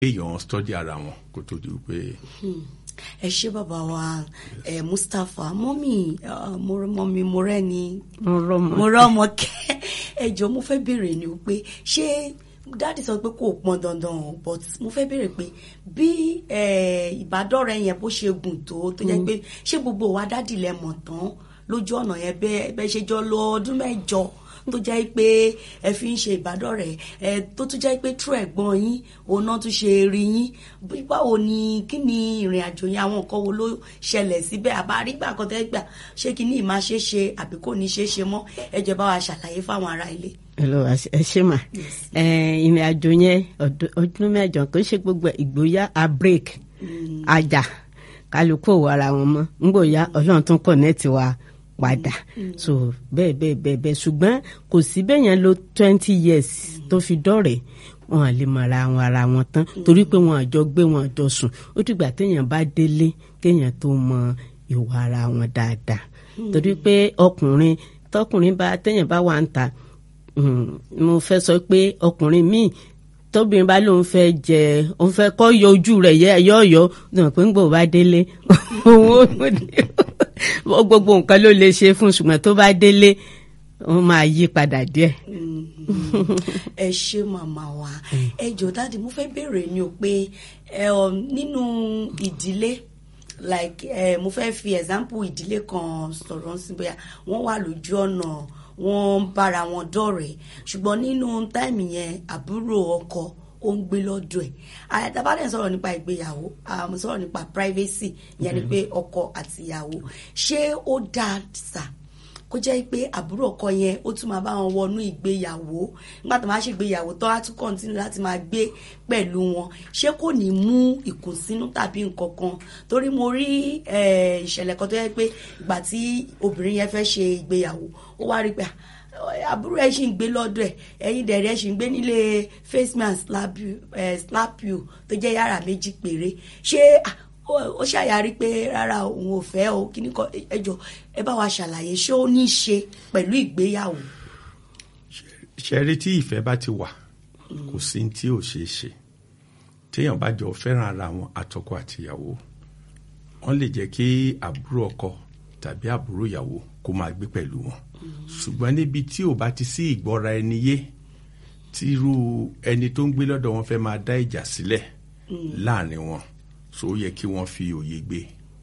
èèyàn study ara wọn kó tó di pé. ẹ ṣé bàbá wa ẹ Mustapha mọ́mì mọ́mì mọ́rẹ́ni mọ́rọ́mọ kẹ́ ẹ jọ mo fẹ́ béèrè ni o pé ṣé dáàdì sọ pé kò pọn dandan o but mo fẹ́ béèrè pé bí ìbádọ́rẹ̀ yẹn bó ṣe gùn tó tó jẹ́ pé ṣé gbogbo wa dáàdì lẹ mọ̀ tán lójú ọ̀nà yẹn bẹ́ẹ̀ ṣe jọ lọ ọdún mẹ́jọ tó jẹ́ pé ẹ fi ń ṣe ìbádọ́rẹ̀ ẹ tó tún jẹ́ pé true ẹ̀gbọ́n yín òun náà tún ṣe rí yín báwo ni kí ni ìrìn àjò yẹn àwọn nǹkan wo ló ṣẹlẹ̀ síbẹ̀ àbárígbà kan tẹ́ gbà ṣé kí ni ìmá ṣe ṣe àbí kò ní ṣe ṣe mọ́ ẹ jẹ́ bá wa ṣàlàyé fáwọn ará ilé. hello ẹ ṣe mà ìrìn àjò yẹn ọdún mẹ́jọ kò ṣe gbogbo ìgbóyà a break ajá kálukú òwò ara wọn mọ́ ngbòyà ọlọ́run tún connect wa padà so bẹ́ẹ̀ bẹ́ẹ̀ bẹ́ẹ̀ bẹ́ẹ̀ ṣùgbọ́n kò sí bẹ́ẹ̀ yẹn lo twenty years tó fi dọ̀rẹ́ wọn lè mọ ara wọn ara wọn tán torí pé wọn àjọ gbé wọn àjọ sùn ó dìgbà téèyàn bá délé kéèyàn tó mọ ìwà ara wọn dáadáa torí pé ọkùnrin tọkùnrin bá téèyàn bá wà ń ta mo fẹ́ sọ pé ọkùnrin míì tóbìnrin bá lóun fẹ́ jẹ òun fẹ́ kọ́ yọ ojú rẹ̀ yẹ yọ̀ọ̀yọ̀ dùn pé ń gbò bá délé òun ó gbogbo nǹkan ló lè ṣe fún ṣùgbọ́n tó bá délé wọ́n máa yí padà díẹ̀. ẹ ṣe màmá wa ẹ jọ dáàdi mo fẹ́ béèrè ni o pé nínú ìdílé like mo fẹ́ fi example ìdílé kan sọ̀rọ̀ sí bóyá wọ́n wà lójú ọ̀nà wọ́n ń bára wọn dọ̀rẹ́ ṣùgbọ́n nínú táìmì yẹn àbúrò ọkọ ó ń gbé lọ́dọ̀ ẹ̀ àyàtàbálẹ̀ sọ̀rọ̀ nípa ìgbéyàwó àmọ́ sọ̀rọ̀ nípa privacy ìyẹn ni pé ọkọ àti ìyàwó ṣé ó dáa sà kó jẹ́ pé àbúrò ọkọ yẹn ó tún máa bá wọn wọnú ìgbéyàwó nígbà tó máa ṣe ìgbéyàwó tó á tún kọ́ntínú láti máa gbé pẹ̀lú wọn ṣé kò ní mú ìkùnsínú tàbí nǹkan kan torí mo rí ìṣẹ̀lẹ̀ kan tó yẹ pé ìgbà tí obìnrin yẹn fẹ́ ṣe ìgbéyàwó ó wá rí pé àbúrò ẹ ṣì ń gbé lọ́dọ̀ ẹ̀ ẹ̀yin dẹ̀rẹ̀ ẹ ṣì ń gbé nílé face man slap you, eh, slap you tó jẹ́ yàrá méjì péré ṣé ó ṣàyàrí pé rárá òun ò fẹ́ o kí ni kọ́ ẹjọ́ ẹ bá wa ṣàlàyé ṣé ó ní í ṣe pẹ̀lú ìgbéyàwó. ṣẹ́rí tí ìfẹ́ bá ti wà kò sí tí ò ṣeé ṣe téèyàn bá jọ fẹ́ràn ara wọn àtọkọ àtìyàwó wọ́n lè jẹ́ kí àbúrò ọkọ tàbí àbúrò ìyàwó kó máa gbé pẹ̀lú wọn ṣùgbọ́n níbi tí ò bá ti sí ìgbọ́ra ẹni yé tí irú ẹni tó ń gbé lọ́dọ̀ wọn fẹ́ máa dá ìjà sílẹ̀ láàrin wọn so ó yẹ kí wọ́n fi òye gbé.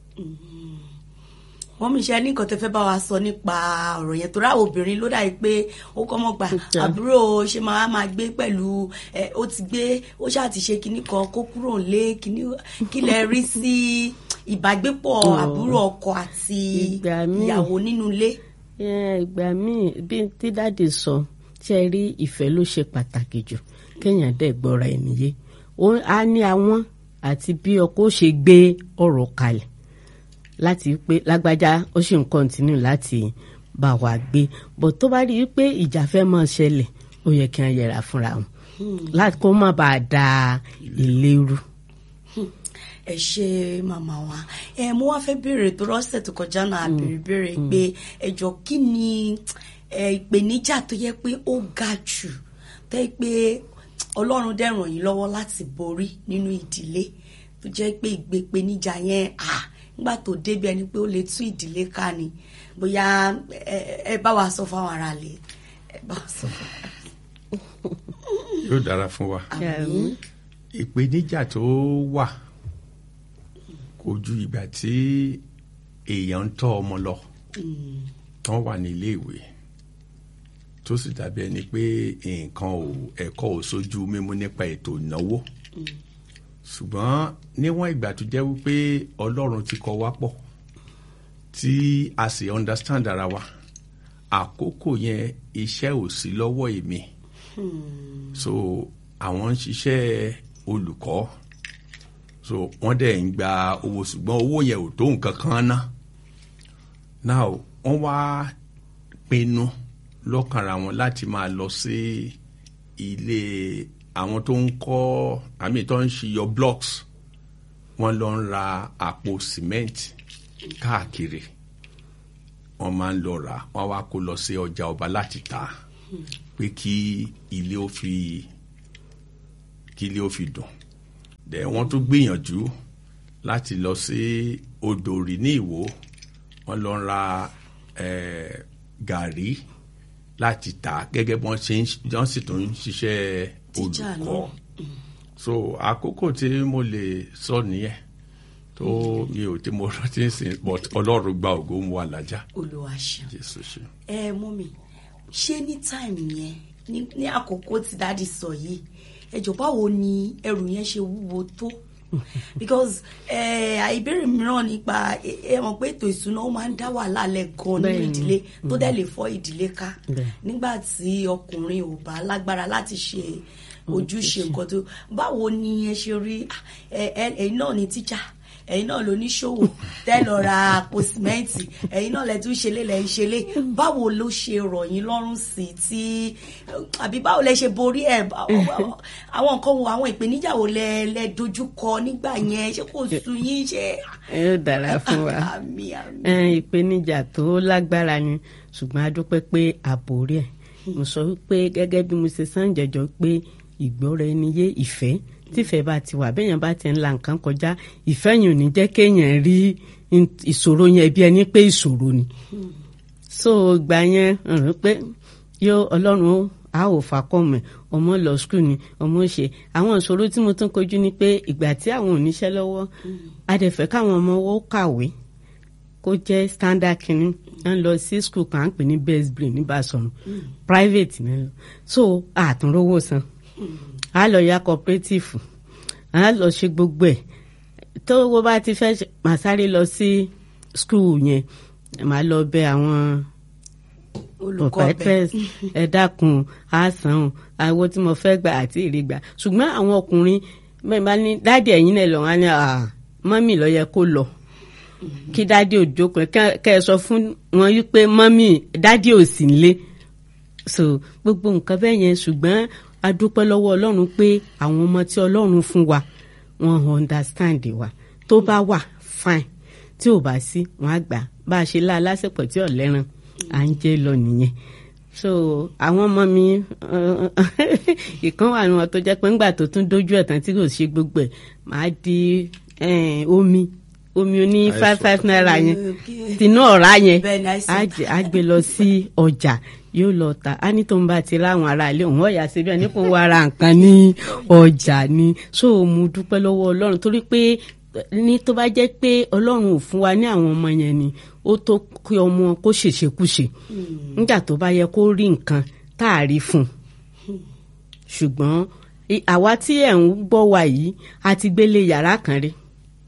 wọ́n mi ṣe ní nǹkan tẹ́ fẹ́ bá wa sọ nípa ọ̀rọ̀ yẹn tó ráwọ̀ obìnrin ló dàbí pé ó kọ́ mọ́ gbà àbúrò ṣe máa máa gbé pẹ̀lú ó ti gbé ó ṣáà ti ṣe kinní kan kó kúrò lé kinní kí lẹ rí sí ìbágbépọ̀ àbúrò ọkọ àti ìyàwó nínú ilé ìgbà míì bí tí dáàdì sọ ṣe rí ìfẹ́ ló ṣe pàtàkì jù kéèyàn dẹ̀ gbọ́ra ẹni yé a ní àwọn àti bí ọkọ ṣe gbé ọ̀rọ̀ kalẹ̀ láti pé lágbájá ó sì ń kọ́ntínú láti bá wa gbé bọ̀ tó bá rí i pé ìjà fẹ́ máa ṣẹlẹ̀ ó yẹ kí wọ́n yẹra fúnra wọn láti kó má bàa da ilé rú ẹ ṣe màmá wa ẹ mo wá fẹ́ béèrè tó rọ́ṣẹ̀ tó kọjá náà béèrè béèrè pé ẹjọ́ kí ni ìpèníjà tó yẹ pé ó ga jù tẹ́ pé ọlọ́run dẹ̀ ràn yín lọ́wọ́ láti borí nínú ìdílé tó jẹ́ pé ìgbèpèníjà yẹn à nígbà tó débi ẹni pé ó lè tú ìdílé ká ni bóyá ẹ bá wa sọ fáwọn ará lè ẹ bá wa sọ fún wa. yóò dára fún wa ìpèníjà tó wà kò ju ìgbà tí èèyàn ń tọ́ ọmọ lọ tán wà ní ilé ìwé tó sì dàbí ẹni pé nǹkan ò ẹ̀kọ́ ò sójú mímú nípa ètò ìnáwó ṣùgbọ́n níwọ̀n ìgbà tó jẹ́ wípé ọlọ́run ti kọ wá pọ̀ tí a sì understand ara wa àkókò yẹn iṣẹ́ ò sí lọ́wọ́ èmi so àwọn ń ṣiṣẹ́ olùkọ́ so wọ́n dẹ̀ ń gba owó ṣùgbọ́n owó yẹn ò tó nǹkan kan ná now wọ́n wá pinnu lọ́kànra wọn láti máa lọ sí ilé àwọn tó ń kọ́ àmì tó ń ṣiyọ blocks wọ́n lọ ń ra àpò cement káàkiri wọ́n máa ń lọ rà wọ́n wá kó lọ sí ọjà ọba láti tà pé kí ilé ó fi kí ilé ó fi dùn dẹ̀ wọ́n tún gbìyànjú láti lọ sí odòrì ní ìwò wọ́n lọ ra eh, gàrí láti tà gẹ́gẹ́ bí wọ́n ṣe ń wọ́n sì tún ń ṣiṣẹ́ Tíjà olùkọ́ náà. so àkókò tí mo lè sọ nìyẹn tó mi ò tí mo rántí ń sìn but ọlọ́run gba ògo mu alájà olúwa ṣeun jésù ṣe. ẹ mú mi ṣé ní táìmù yẹn ní ní àkókò tí dáàdi sọ yìí ẹjọ báwo ni ẹrù yẹn ṣe wúwo tó because ẹ ìbéèrè mìíràn nípa ẹ ẹ mọ̀ pé ètò ìṣúná ó máa ń dá wàhálà lẹ gan nínú Bẹ́ẹ̀ni. ìdílé tó dẹ̀ lè fọ́ ìdílé ká Bẹ́ẹ̀. nígbà tí ọkùnrin ò bá lágbára láti ṣe ojúṣe nǹkan tó báwo ni ẹ ṣe rí ah, ẹ ẹ ẹ̀yin náà ní tíjà ẹ̀yin náà ló ní ṣòwò tẹ́ lọ ra àpò sìmẹ́ǹtì ẹ̀yin náà lẹ tún ṣe lé lẹ ń ṣe lé báwo ló ṣe rọ̀ yín lọ́rùn sí tí àbí báwo lẹ ṣe borí ẹ̀ àwọn nǹkan wo àwọn ìpèníjà wo lẹ lẹ dojú kọ nígbà yẹn ṣé kò sú yín ṣe. yóò dára fún wa àmì àmì. ẹ, ìpèníjà tó lágbára ni ṣùgbọ́n a dúpẹ́ pé àbórí ẹ̀ mo sọ wípé gẹ́gẹ́ bí mo ṣe sàn jẹjọ pé ìgbọ́ra ẹni yé ìfẹ́ tífẹ́ bá ti wà bẹ́yẹn bá ti ń la nǹkan kọjá ìfẹ́ yìí ò ní jẹ́ kéèyàn rí in- ìṣòro yẹn bí ẹni pé ìṣòro ni so ìgbà yẹn ń rí pé yóò ọlọ́run ó a ò fakọ́mọ̀ ọmọ lọ skul ni ọmọ ṣe àwọn ìṣòro tí mo tún kojú ni pé ìgbà tí àwọn ò níṣẹ́ lọ́wọ́ a dẹ̀ fẹ́ káwọn ọmọ ó kàwé kó jẹ́ standard kínní à ń lọ sí skul kan à ń pè ní best brain ní Basọ̀run private ní lọ so àtúnrówó san a lọ ya cooperative a lọ ṣe gbogbo ẹ̀ tó owó bá ti fẹ́ ṣe- màá sáré lọ sí skul yẹn màá lọ bẹ àwọn olùkọ́ bẹ̀ proprietress ẹ dákun àásán o àwo tí mo fẹ́ gbà àti ìrìgbà ṣùgbọ́n àwọn ọkùnrin bẹ́ẹ̀ bá ní dáàdì ẹ̀yìn náà lọ́wọ́ á ní "Ah, mọ́mì ló yẹ kó lọ kí dáàdì ò jókòó kẹ́ kẹ́ ẹ sọ fún wọn wípé mọ́mì dáàdì ò sí nílé so gbogbo nǹkan bẹ́ẹ̀ yẹn ṣùgbọ́n a dúpẹ́ lọ́wọ́ ọlọ́run pé àwọn ọmọ tí ọlọ́run fún wa wọ́n understand wa tó bá wà fine tí ò bá sí wọ́n á gbà bá a ṣe lá lásìkò tí ọ̀lẹ́ran à ń jẹ́ lọ nìyẹn so àwọn ọmọ mi ìkan wà ní wọn tó jẹ́ pé ńgbà tó tún dójú ẹ̀ tán tí kò ṣe gbogbo ẹ̀ máa di eh, omi omi oní five five naira yẹn Okay. tinú ọ̀rá yẹn Bẹ́ẹ̀ ni, I see. á jẹ- á gbé lọ sí ọjà yóò lọ ta á ní tó ń bá ti ráwọn ará ilé òun ọ̀yà síbẹ̀ ní kò wá ra nǹkan ní ọjà ni so mo dúpẹ́ lọ́wọ́ ọlọ́run torí pé ní tó bá jẹ́ pé ọlọ́run ò fún wa ní àwọn ọmọ yẹn ni ó tó kí ọmọ kó ṣèṣekúṣe nígbà tó bá yẹ kó rí nǹkan tá a rí fún un ṣùgbọ́n i- àwa tí ẹ̀ ń gbọ́ wa yìí a ti gbélé yàrá kan rí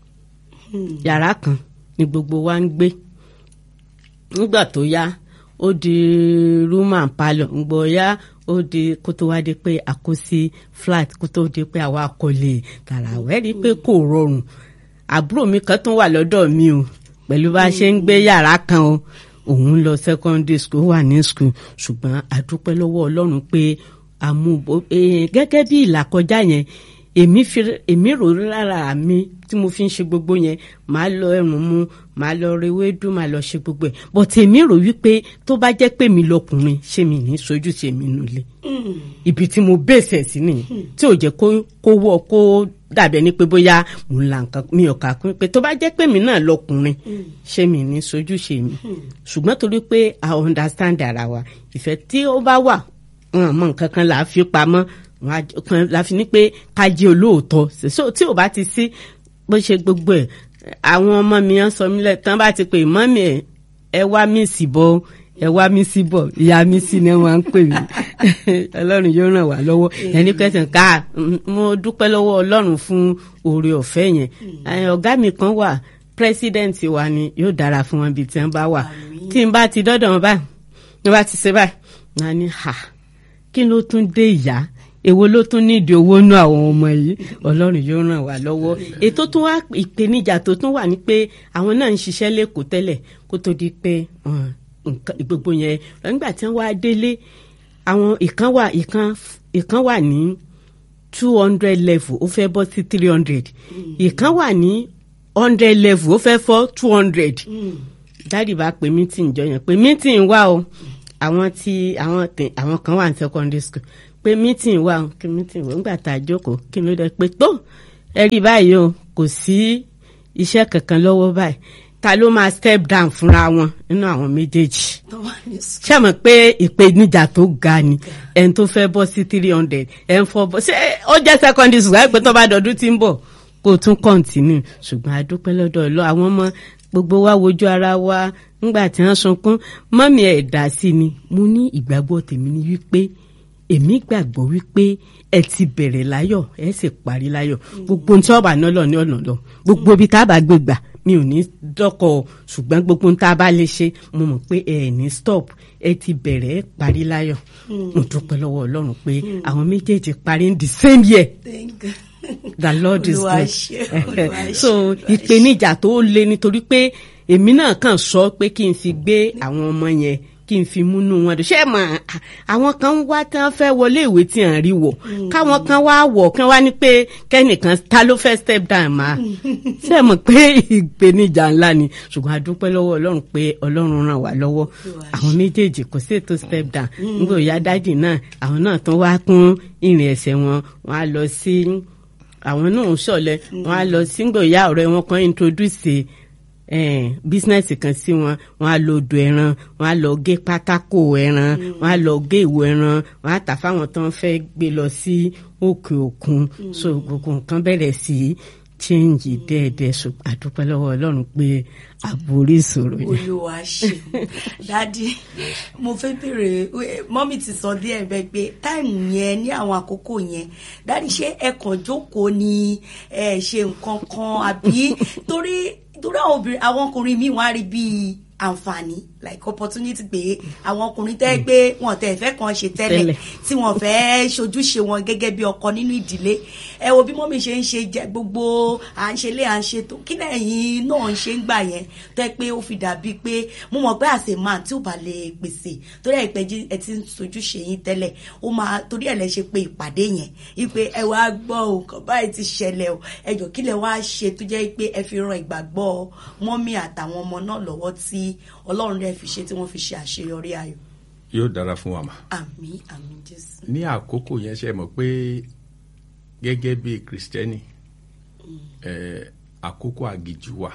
yàrá kan ni gbogbo wa ń gbé nígbà tó yá ó di room and parlour ńgbọ́ yá ó di kó tó wá di pé a kó sí flat kó tó di pé àwa kò lè tààrà wẹ́rí pé kò rọrùn àbúrò mi kan tún wà lọ́dọ̀ mi o pẹ̀lú bá a ṣe ń gbé yàrá kan o òun lọ secondary school wà ní school ṣùgbọ́n a dúpẹ́ lọ́wọ́ ọlọ́run pé àmúbò eh, gẹ́gẹ́ bí ìlàkọjá yẹn èmi fi èmi rò lára mi tí mo fi ń ṣe gbogbo yẹn màá lọ ẹrùn mu màá lọ rewédú màá lọ ṣe gbogbo ẹ̀ but èmi rò wípé tó bá jẹ́ pé mi lọkùnrin ṣé mi ní sojú ṣe mi nulẹ̀ ibi tí mo bèsè sí nìyẹn tí ò jẹ́ kó kó wọ kó dàbí ẹni pé bóyá mo ń la nǹkan mi ò kà kún pé tó bá jẹ́ pé mi náà lọkùnrin ṣé mi ní sojú ṣe mi ṣùgbọ́n torí pé i understand ara wa ìfẹ́ tí ó bá wà wọn mọ nǹkan kan là á fi pamọ́ wọn á- kan la fi ní pé ká jẹ́ olóòótọ́ so tí ò bá ti sí bó ṣe gbogbo ẹ̀ àwọn ọmọ mi ń sọ mí lẹ tán bá ti pè mọ́mì ẹ̀ ẹ wá mí sí bọ́ ẹ wá mí sí bọ̀ ìyá mi sí ni wọ́n á ń pè mí ọlọ́run yóò ràn wá lọ́wọ́ ẹni pẹ́sẹ̀ ká mm, mo dúpẹ́ lọ́wọ́ ọlọ́run fún oore ọ̀fẹ́ yẹn Eh, ọ̀gá mi kan wà pírẹsidẹ́ǹtì wa ni yóò dára fún wọn bí tí wọ́n bá wà tí n bá ti dọ́dọ̀ wọn báyìí ní bá ti ṣe báyìí wọn á ní ha kí ló tún dé ìyá èwo ló tún nídìí owó nú àwọn ọmọ yìí ọlọ́run yóò ràn wá lọ́wọ́ ètò tún wá ìpèníjà tó tún wà ní pé àwọn náà ń ṣiṣẹ́ lẹ́kọ̀ọ́ tẹ́lẹ̀ kó tó di pé um, nǹkan gbogbo yẹn nígbà tí wọ́n wá délé àwọn ìkan wà ìkan ìkan wà ní two hundred level ó fẹ́ bọ́ sí three hundred ìkan wà ní hundred level ó fẹ́ fọ́ two hundred dáàdì bá pe meeting jọ yẹn pé meeting wà o àwọn tí àwọn tẹ àwọn kan wà ní secondary school pé meeting wà o kí meeting wà nígbà tá a jókòó kí ló dé pé tó ẹ rí báyìí o kò sí iṣẹ́ kankan lọ́wọ́ báyìí ta ló máa step down fúnra wọn nínú àwọn méjèèjì tó wà ní sùn. ṣé mọ̀ pé ìpèníjà tó ga ni ẹni tó fẹ́ bọ́ sí three hundred ẹni fọ́ bọ́ ṣé ó jẹ́ secondary school láìpẹ́ tó bá dọ̀dún tí ń bọ̀ kó o tún continue ṣùgbọ́n a dúpẹ́ lọ́dọ̀ ọlọ́ àwọn ọmọ gbogbo wa wojú ara wa ńgbà tí wọ́n sunkún mọ́mí ẹ̀ dá sí ni mo ní ìgbàgbọ́ tèmi ni wípé èmi gbàgbọ́ wípé ẹ ti bẹ̀rẹ̀ láyọ̀ ẹ sì parí láyọ̀ gbogbo ohun tí ọba náà lọ ní ọ̀nà lọ gbogbo ibi tá a bá gbé gbà mi ò ní dọ́kọ̀ ṣùgbọ́n gbogbo ohun tá a bá lè ṣe mo mọ̀ pé ẹ ní stop ẹ ti bẹ̀rẹ̀ ẹ parí láyọ̀ mo dúpẹ́ lọ́wọ́ ọlọ́run pé àwọn méjèèjì parí in the same year Thank you. the lord is Olúwa good ṣe, Olúwa ṣe, so Olúwa ṣe. ìpèníjà tó le nítorí pé èmi náà kàn sọ pé kí n fi gbé àwọn ọmọ yẹn kí n fi múnú wọn dùn ṣé ẹ mọ̀ à- àwọn kan wá tí wọ́n fẹ́ wọlé ìwé tí à ń rí wọ̀ káwọn kan wá wọ̀ kí wọ́n wá ní pé kẹ́nìkan ta ló fẹ́ step down máa ṣé ẹ mọ̀ pé ìpèníjà ńlá ni ṣùgbọ́n a dúpẹ́ lọ́wọ́ ọlọ́run pé ọlọ́run ràn wá lọ́wọ́ àwọn méjèèjì kò sí ètò step down nígbà òyà dádì náà àwọn náà tún wá kún ìrìn ẹsẹ̀ wọn wọn á lọ sí àwọn náà ń ṣọ̀lẹ wọn á lọ sí nígbà òyà ọ̀rẹ́ wọn kan introduce eh, bísínẹ́sì kan sí wọn wọn á lọ odò ẹran wọn á lọ gé pátákó ẹran wọn á lọ gé ìwo ẹran wọn á tà fáwọn tó ń fẹ́ gbé lọ sí òkè òkun so gbogbo nǹkan bẹ̀rẹ̀ sí í change dẹ́ẹ̀dẹ́ so àdúpẹ́ lọ́wọ́ ọlọ́run pé àborí ìṣòro yẹn. olúwa ṣe dádì mo fẹ́ bèrè eh, mọ́mì ti sọ díẹ̀ bẹ́ẹ̀ pé táìmù yẹn ní àwọn àkókò yẹn dádì ṣé ẹ kàn jókòó ni ẹ ṣe nǹkan kan àbí torí torí àwọn obìnrin àwọn ọkùnrin míì wọ́n á rí bíi àǹfààní like opportunity pé àwọn ọkùnrin tẹ́ pé wọn tẹ̀ fẹ́ kàn ṣe tẹ́lẹ̀ Tẹ́lẹ̀. tí wọ́n fẹ́ ṣojúṣe wọn gẹ́gẹ́ bí ọkọ nínú ìdílé ẹ wo bí mọ́mí ṣe ń ṣe jẹ gbogbo à ń ṣe lé à ń ṣe tó kí lẹ́yìn náà ń ṣe ń gbà yẹn tó yẹ pé ó fi dàbí pé mo mọ̀ pé àṣẹ máa tí ò bá lè pèsè torí ẹ̀ pẹ́ ẹ ti ń ṣojúṣe yín tẹ́lẹ̀ ó máa torí ẹ̀ lẹ ṣe pé ìpàdé yẹn wípé ẹ wá gbọ́ o nǹkan báyìí ti ṣẹlẹ̀ o ẹ jọ kí lẹ wá ṣe tó jẹ́ pé ẹ fi ran ìgbàgbọ́ mọ́mí àtàwọn ọmọ náà lọ́wọ́ tí ọlọ́run rẹ̀ fi ṣe tí wọ́n fi ṣe àṣeyọrí ayọ̀ yóò dára fún wa mà. àmín àmín jésù. ní àkókò yẹn ṣe mọ̀ pé gẹ́gẹ́ bí kìrìsìtẹ́nì eh, àkókò àgìjù wà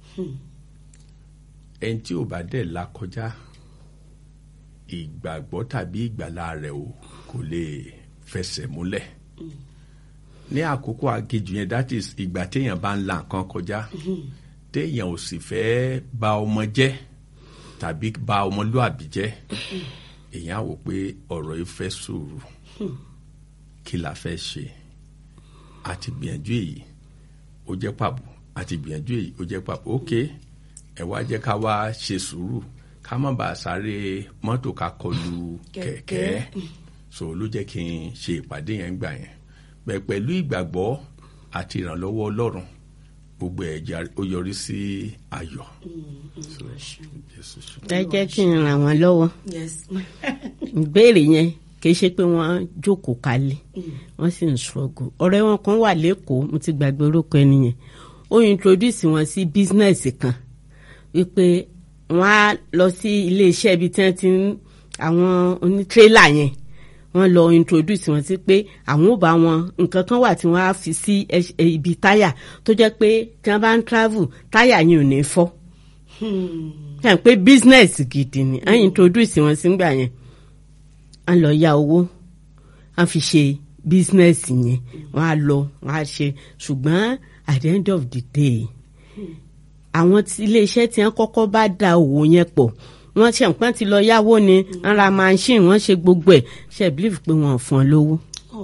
ẹni tí ò bá dẹ̀ là kọjá ìgbàgbọ́ tàbí ìgbàlà rẹ̀ ò kò lè fẹsẹ̀ múlẹ̀ ní àkókò àgìjù yẹn that is ìgbà téèyàn bá ń la nǹkan kọjá téèyàn ò sì fẹ́ bà ọmọ jẹ́ tàbí bà ọmọlúàbí jẹ́ èèyàn á wò pé ọ̀rọ̀ yìí fẹ́ sùúrù kí la fẹ́ ṣe àti gbìyànjú èyí ó jẹ́ pàbó àti gbìyànjú èyí ó jẹ́ pàbó ok ẹ wá jẹ́ ká wá ṣe sùúrù ká má bàa sáré mọ́tò ká kọlu Kẹ̀kẹ́. kẹ̀kẹ́ so ló jẹ́ kí n ṣe ìpàdé yẹn gbà yẹn bẹ́ẹ̀ pẹ̀lú ìgbàgbọ́ àti ìrànlọ́wọ́ ọlọ́run gbogbo ẹ̀ jà- ó yọrí sí ayọ̀ So, Jésù ṣe. ẹ jẹ́ kí n ràn wọ́n lọ́wọ́ yes ìbéèrè yẹn kìí ṣe pé wọ́n jókòó kalẹ̀ wọ́n sì ń ṣọ́gù ọ̀rẹ́ wọn kan wà lẹ́kọ̀ọ́ mo ti gbàgbé orúkọ ẹni yẹn ó introduce wọn sí business kan wípé wọ́n á lọ sí iléeṣẹ́ ibi tí wọ́n ti ń àwọn onítírélà yẹn wọ́n lọ introduce wọn sí pé àwọn ò bá wọn nǹkan kan wà tí wọ́n á fi sí ẹṣ- ẹ- ibi táyà tó jẹ́ pé tí wọ́n bá ń travel táyà yẹn ò ní fọ́ yàn pé business gidi ni à ń introduce wọn sígbà yẹn à ń lọ ya owó à ń fi ṣe business yẹn wọn á lọ wọn á ṣe ṣùgbọ́n at the end of the day àwọn tí iléeṣẹ́ tí wọ́n kọ́kọ́ bá da òwò yẹn pọ̀ wọ́n ṣe nǹkan ti lọ yáwó ni wọ́n ra machine wọ́n ṣe gbogbo ẹ̀ ṣe believe pé wọ́n ò fún ọ lówó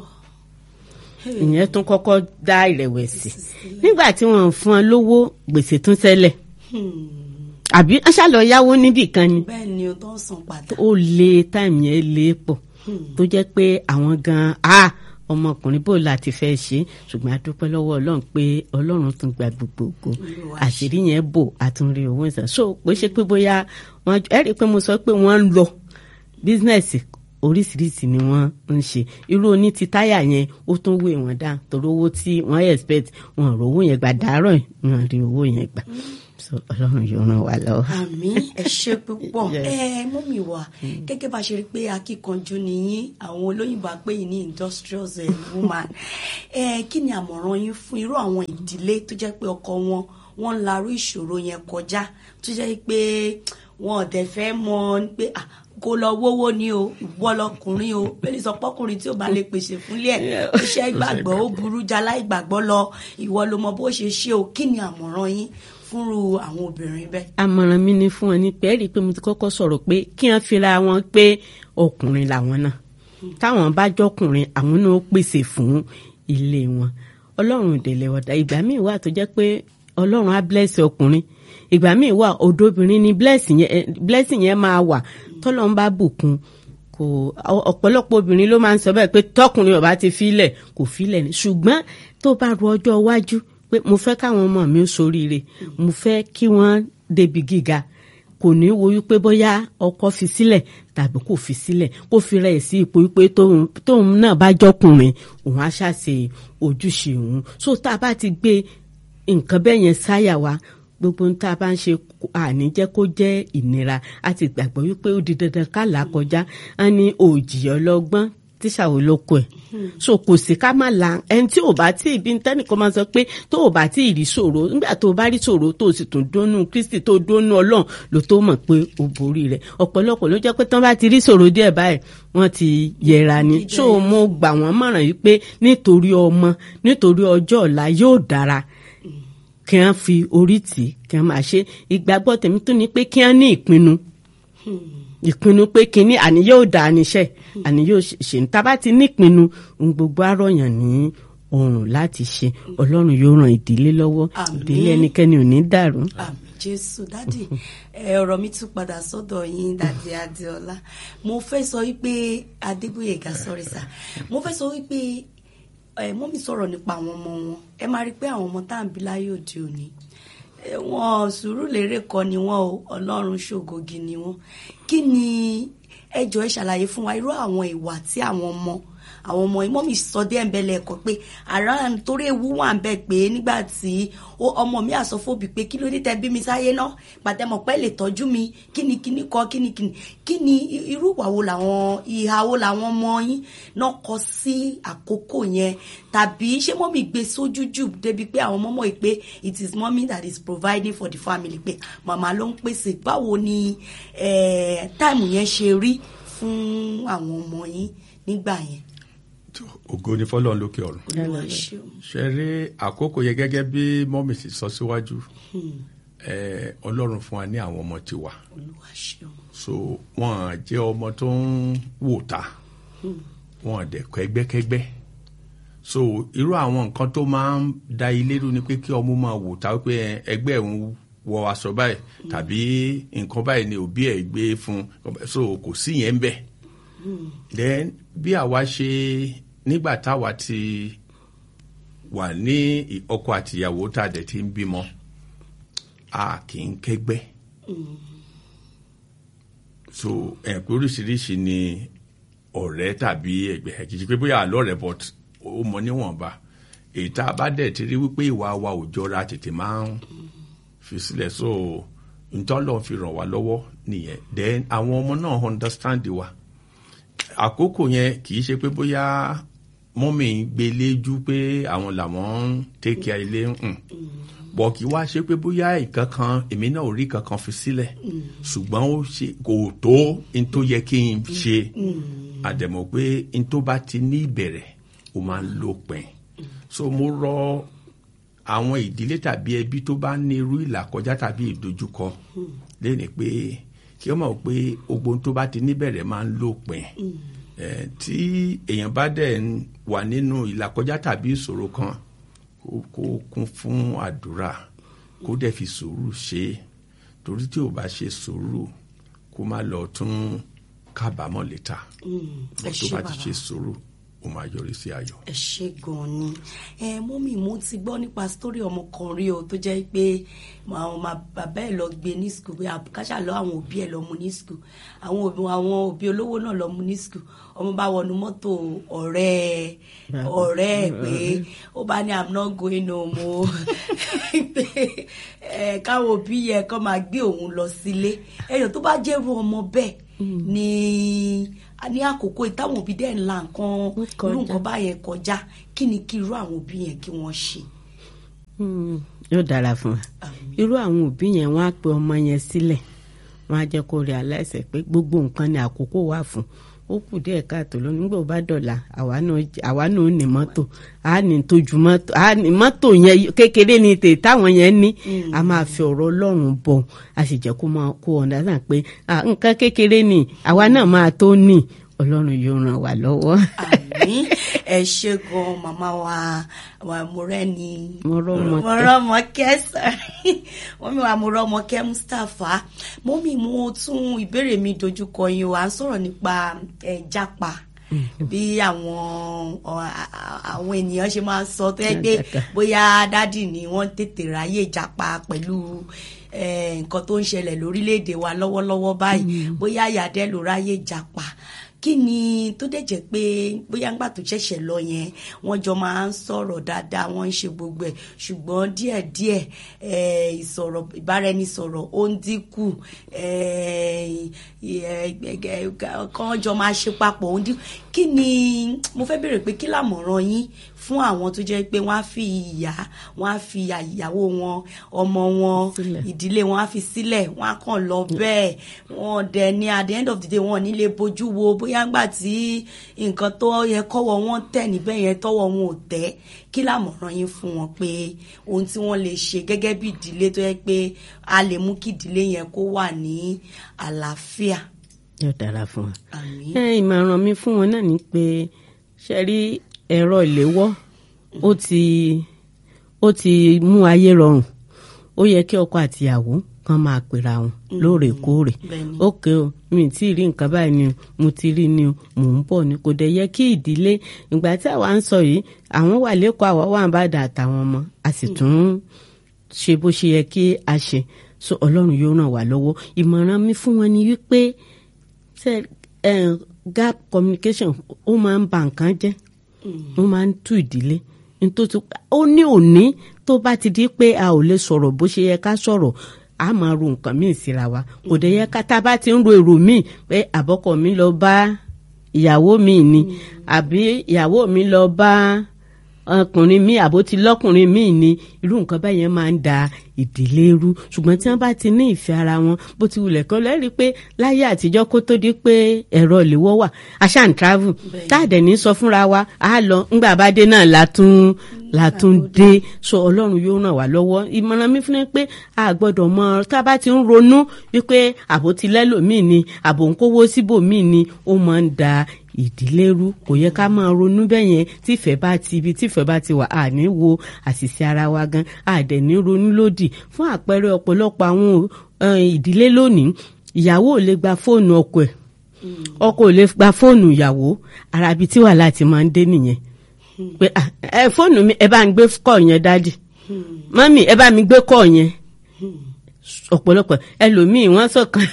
ìyẹn tún kọ́kọ́ dá ìrẹ̀wẹ̀sì nígbà tí wọ́n ò fún ọ lówó gbèsè tún ṣẹlẹ̀ àbí wọ́n ṣàlọ́ yáwó níbì kan ni bẹ́ẹ̀ ni o tó ń san padà. ó lé táìmù yẹn lé pọ̀ tó jẹ́ pé àwọn gan a ọmọkùnrin bò láti fẹ́ ṣe ṣùgbọ́n a dúpẹ́ lọ́wọ́ ọlọ́run pé ọlọ́run tún gba gbogbo ògo Olúwa àṣírí yẹn bò àtúnrí owó ìsàn so pé ṣe pé bóyá wọn ẹ rí i pé mo sọ pé wọ́n ń lọ bísínẹ́sì oríṣiríṣi ni wọ́n ń ṣe irú oní ti táyà yẹn ó tún wé wọn dá torí owó tí wọ́n expect wọn ò rówó yẹn gbà dàárọ̀ wọn rí owó yẹn gbà so ọlọ́run yóò ràn wá lọ́wọ́. àmì ẹ ṣe púpọ̀ Yes. ẹ mọ́mì wa gẹ́gẹ́ bá ṣe rí pé akíkanjú nìyí àwọn olóyìnbó á pè yín ní industrious eh, woman ẹ kí ni àmọ̀ràn yín fún irú àwọn ìdílé tó jẹ́ pé ọkọ wọn wọ́n ń larú ìṣòro yẹn kọjá tó jẹ́ pé wọn ò dẹ̀ fẹ́ mọ̀ pé ah, kó lọ wówó ni o ìwọ lọkùnrin o bẹ́ẹ̀ni sọ pọ́kùnrin tí ò bá lè pèsè fúnlé ẹ̀ iṣẹ́ ìgbàgbọ́ ó burú jala ìgbàgbọ́ lọ ìwọ ló mọ bó ṣe ṣe o kí ni àmọ̀ràn yín fúnru àwọn obìnrin bẹ́ẹ̀. àmọ̀ràn mi ni fún wọn ní pé ẹ rí i pé mo ti kọ́kọ́ sọ̀rọ̀ pé kí wọ́n fira wọn pé ọkùnrin làwọn náà táwọn bá jọkùnrin àwọn náà ó pèsè fún ilé wọn ọlọ́run ìdèlè ọ̀dà ìgbà míì wà tó jẹ́ pé ọlọ́run á bless ọkùnrin ìgbà míì wà òdobìnrin ni blessing yẹn eh, blessing yẹn máa wà tọ́lọ́run bá bùkún kò ọ̀pọ̀lọpọ̀ obìnrin ló máa ń sọ bẹ́ẹ̀ pé tọkùnrin ọba ti filẹ̀ kò filẹ̀ ni ṣùgbọ́n tó bá ru ọjọ́ iwájú pé mo fẹ́ káwọn ọmọ mi ó soríire mo fẹ́ kí wọ́n débi gíga kò ní wo wípé bóyá ọkọ fi sílẹ̀ tàbí kò fi sílẹ̀ kó fi rẹ̀ sí ipò wípé tóun tóun náà bá jọkùnrin òun á ṣàṣe ojúṣe òun so tá a bá ti gbé nǹkan bẹ́ẹ̀ yẹn sáyà wa gbogbo ń tá a bá ń ṣe àní jẹ́ kó jẹ́ ìnira a ti gbàgbọ́ wípé ó di dandan ká là á kọjá á ní òjì ọlọ́gbọ́n tíṣà wo ló kọ ẹ̀ so kò sí ká má la ẹni tí ò bá tí ìbí tẹ́nìkan máa sọ pé tó ò bá tí ì rí ṣòro nígbà tó o bá rí ṣòro tó o sì tún dónú Kristi tó o dónú Ọlọ́run ló tó mọ̀ pé o borí rẹ̀ ọ̀pọ̀lọpọ̀ ló jẹ́ pé tán bá ti rí ṣòro díẹ̀ báyìí wọ́n ti yẹra ni so mo gbà wọ́n mọ̀ràn yìí pé nítorí ọmọ nítorí ọjọ́ ọ̀la yóò dára kí wọ́n fi orí tì í kí wọ́n máa ṣe ìgbàgbọ́ tèmi tó ní pé kí wọ́n ní ìpinnu ìpinnu pé kínní àní yóò dá níṣẹ́ àní yóò ṣe ní tábà ti nípinnu ohun gbogbo àròyàn ní ọrùn láti ṣe ọlọ́run yóò ràn ìdílé lọ́wọ́ Àmín. ìdílé ẹnikẹ́ni ò ní dàrú. àmì jésù dádì ẹ ọ̀rọ̀ mi tún padà sọ́dọ̀ yín dádì adéọlá mo fẹ́ sọ wípé adébóyèga sọrí sà mo fẹ́ sọ wípé ẹ mọ́mí sọ̀rọ̀ nípa àwọn ọmọ wọn ẹ máa rí i pé àwọn ọmọ tá à ń bí láyé òde òní ẹ, wọn sùúrù lérè kọ́ ni wọn o ọlọ́run ṣògògì ni wọn kí ni ẹ jọ̀ọ́ ẹ ṣàlàyé fún wa irú àwọn ìwà tí àwọn ọmọ àwọn ọmọ ìmọ̀ mi sọ dé ẹ̀ńbẹ́lẹ̀ ẹ̀kọ́ pé àrà torí ewu wà ń bẹ̀ pé nígbà tí ó- ọmọ mi àsọfóbi pé kí ló dé tẹ bí mi sáyé náà pàtẹ́mọ̀ pẹ́ lè tọ́jú mi kíni kíni kọ́ kíni kíni kíni irú ìwà wo làwọn ìhà wo làwọn ọmọ yín náà kọ sí àkókò yẹn tàbí ṣé mọ́mì gbé sójú jù débi pé àwọn ọmọ mọ̀ yìí pé it is mommy that is providing for the family pé màmá ló ń pèsè báwo ni eh, táìmù yẹn ṣe rí fún àwọn ọmọ yín nígbà yẹn. tó ògo ni fọlọ́run lókè ọ̀run Olúwa ṣeun. ṣe rí àkókò yẹn gẹ́gẹ́ bí mọ́mì ti sọ síwájú ẹ, ọlọ́run fún wa ní àwọn ọmọ tiwa Olúwa ṣeun. so wọn jẹ́ ọmọ tó ń wò ta wọn dẹ̀ kẹ́gbẹ́kẹ́gbẹ́ so irú àwọn nǹkan tó máa ń da ilé rú ni pé kí ọmọ máa wò ta pé ẹ, ẹgbẹ́ òun wọ aṣọ báyìí tàbí nǹkan báyìí ni òbí ẹ̀ gbé fún so kò sí yẹn ń bẹ̀ then bí àwa ṣe nígbà táwa ti wà ní ọkọ àtìyàwó tá a dẹ̀ ti ń bímọ a kì í kẹ́gbẹ́ so ẹ̀ pé oríṣiríṣi ni ọ̀rẹ́ tàbí ẹgbẹ́ kì í ṣe pé bóyá àlọ́ rẹ̀ but ó mọ níwọ̀nba èyí tá a bá dẹ̀ ti rí wípé ìwà wa ò jọra tètè máa ń fi sílẹ̀ so ntọ́lọ́ fi ràn wá lọ́wọ́ nìyẹn then àwọn ọmọ náà understand wa àkókò yẹn kì í ṣe pé bóyá mọ́mì ń gbé léjú pé àwọn làwọn ń take care ilé ń bọ̀ kí wá ṣe pé bóyá nǹkan kan èmi náà ò rí kankan fi sílẹ̀ ṣùgbọ́n ó ṣe kò tó n tó yẹ kí n ṣe àdẹ̀mọ̀ pé n tó bá ti ní ìbẹ̀rẹ̀ ó máa ń lópin so mo rọ àwọn ìdílé tàbí ẹbí tó bá ní irú ìlàkọjá tàbí ìdojúkọ lẹ́ni pé kí wọ́n mọ̀ pé gbogbo ohun tó bá ti níbẹ̀rẹ̀ máa ń lópin Eh, tí èèyàn bá dẹ̀ ń wà nínú ìlàkọjá tàbí ìṣòro kan kó kó kún fún àdúrà kó dẹ̀ fi sùúrù ṣe é torí tí ò bá ṣe sùúrù kó má lọ tún kábàámọ̀ létà ẹ tó ṣé bá ti bàbá. ṣe sùúrù ó ó máa yọrí sí ayọ̀. ẹ ṣe gan ni ẹ mọ́mí mo ti gbọ́ nípa sítórí ọmọ kan rí o tó jẹ́ pé àwọn ọmọ bàbá ẹ̀ lọ gbé ní skul pé káṣà lọ àwọn òbí ẹ̀ lọ mú ní skul àwọn òbí àwọn òbí olówó náà lọ mú ní skul ọmọ bá wọnú mọ́tò ọ̀rẹ́ ọ̀rẹ́ ẹ̀ pé ó bá ní i'm not going home o pé ẹ káwọn òbí yẹ kó máa gbé òun lọ sílé ẹyọ tó bá jẹ́rú ọmọ bẹ́ẹ̀ ní ní àkókò ìtàwọn òbí dẹ̀ ńlá nǹkan irú nǹkan báyẹn kọjá kí ni kí irú àwọn òbí yẹn kí wọ́n ṣe. yóò dára fún wa irú àwọn òbí yẹn wọ́n á pe ọmọ yẹn sílẹ̀ wọ́n á jẹ́ kó rí aláìsẹ̀ pé gbogbo nǹkan ni àkókò wà fún ó kù díẹ̀ káàtó lónìí nígbà ó bá dọ̀la àwa náà ní mọ́tò á ní tójú mọ́tò á ní mọ́tò yẹn kékeré ní tè táwọn yẹn ní a máa fi ọ̀rọ̀ ọlọ́run bọ̀ a sì jẹ́ kó máa kó ọ̀dà náà pé nǹkan kékeré ni àwa náà máa tó ní ọlọ́run yóò ràn wá lọ́wọ́. àmín ẹ ṣe gan màmá wa wa Mọ́rẹ́ni Mọ́rọ́mọkẹ́ Mọ́rọ́mọkẹ́ sọrí wọ́n mi wà Mọ́rọ́mọkẹ́ Mustapha mọ́mí mo tún ìbéèrè mi dojúkọ yín o à ń sọ̀rọ̀ nípa ẹ̀ jápa bí àwọn àwọn ènìyàn ṣe máa ń sọ tó yẹ pé bóyá dádì ni wọ́n tètè ráyè jápa pẹ̀lú nǹkan tó ń ṣẹlẹ̀ lórílẹ̀‐èdè wa lọ́wọ́lọ́wọ́ báyìí bóyá yàdẹ́ ló ráyè jápa kí ni tó dẹ̀ jẹ́ pé bóyá ńgbà tó ṣẹ̀ṣẹ̀ lọ yẹn wọ́n jọ máa ń sọ̀rọ̀ dáadáa wọ́n ń ṣe gbogbo ẹ̀ ṣùgbọ́n díẹ̀díẹ̀ ìsọ̀rọ̀ ìbáraẹnisọ̀rọ̀ ó ń dínkù kàn jọ máa ṣe papọ̀ ó ń dínkù kí ni mo fẹ́ bèrè pé kí làmọ̀ràn yín fún àwọn tó jẹ́ pé wọ́n á fi ìyá wọ́n á fi ìyàwó wọn ọmọ wọn ìdílé wọn á fi sílẹ̀ wọ́n á kàn lọ bẹ́ẹ̀ wọ́n dẹ̀ ní at the end of the day wọ́n nílé bójú wo bóyá ńgbà tí nǹkan tó yẹ kọ́wọ́ wọn tẹ̀ níbẹ̀ yẹn tọ́wọ́ wọn ò tẹ̀ kí làmọ̀ràn yín fún wọn pé ohun tí wọ́n lè ṣe gẹ́gẹ́ bí ìdílé tó yẹ pé a lè mú kí ìdílé yẹn kó wà ní àlàáfíà. yóò dára fún wa. ìmọ̀ràn mi fún wọn náà ni pé ṣe rí ẹ̀rọ ìléwọ́ ó ti ó ti mú ayé rọrùn ó yẹ kí ọkọ àtìyàwó kan máa pera wọn lóòrèkóòrè ókè o mi ti rí nǹkan báyìí ni mo ti rí ni mò ń bọ̀ ni kò dẹ̀ yẹ kí ìdílé ìgbà tí àwa ń sọ yìí àwọn wà lẹ́kọ̀ọ́ àwa wà ń bá dà àtàwọn ọmọ a sì tún ṣe bó ṣe yẹ kí a ṣe so ọlọ́run yóò ràn wá lọ́wọ́ ìmọ̀ràn mi fún wọn ni wípé gap communication ó máa ń ba nǹkan jẹ́ ó máa ń tú ìdílé nítorí ó ní òní tó bá ti di pé a ò lè sọ̀rọ̀ bó ṣe yẹ ká sọ̀rọ̀ a máa ro nǹkan míì síra wa kò dẹ̀ yẹ ká tá a bá ti ń ro èrò míì pé àbọ̀kọ mi lọ bá ìyàwó mi ni àbí ìyàwó mi lọ bá ọkùnrin mi àbó ti lọ́kùnrin mi ni irú nǹkan báyẹn máa ń da ìdílé rú ṣùgbọ́n tí wọ́n bá ti ní ìfẹ́ ara wọn bó ti wulẹ̀ kọ́ lẹ́rìí pé láyé àtijọ́ kó tó di pé ẹ̀rọ ìléwọ́ wà aṣá ń travel táàdẹ̀ ní sọ fúnra wa á lọ ńgbà bá dé náà látún látún dé so ọlọ́run yóò ràn wá lọ́wọ́ ìmọ̀ràn mi fún mi pé a gbọ́dọ̀ mọ tá a bá ti ń ronú wípé àbò ti lẹ́lòmíì ni àbò ń kówó síbòmíì ni ó máa ń da ìdílé rú kò yẹ ká máa ronú bẹ́ẹ̀ yẹn tífẹ̀ bá ti ibi tífẹ̀ bá ti wà á ní wo àṣìṣe ara wa gan àdẹ̀ ní ronú lòdì fún àpẹẹrẹ ọ̀pọ̀lọpọ̀ àwọn ìdílé lónìí ìyàwó ò lè gba fóònù ọkọ ẹ̀ ọkọ ò lè gba fóònù ìyàwó ara ibi tí wàhálà ti máa ń dé nìyẹn pé ẹ fóònù mi ẹ bá ń gbé kọ́ yẹn dádì mọ́mì ẹ bá mi gbé kọ́ yẹn ọ̀pọ̀lọpọ̀ ẹlòmíì wọ́n sọ̀kan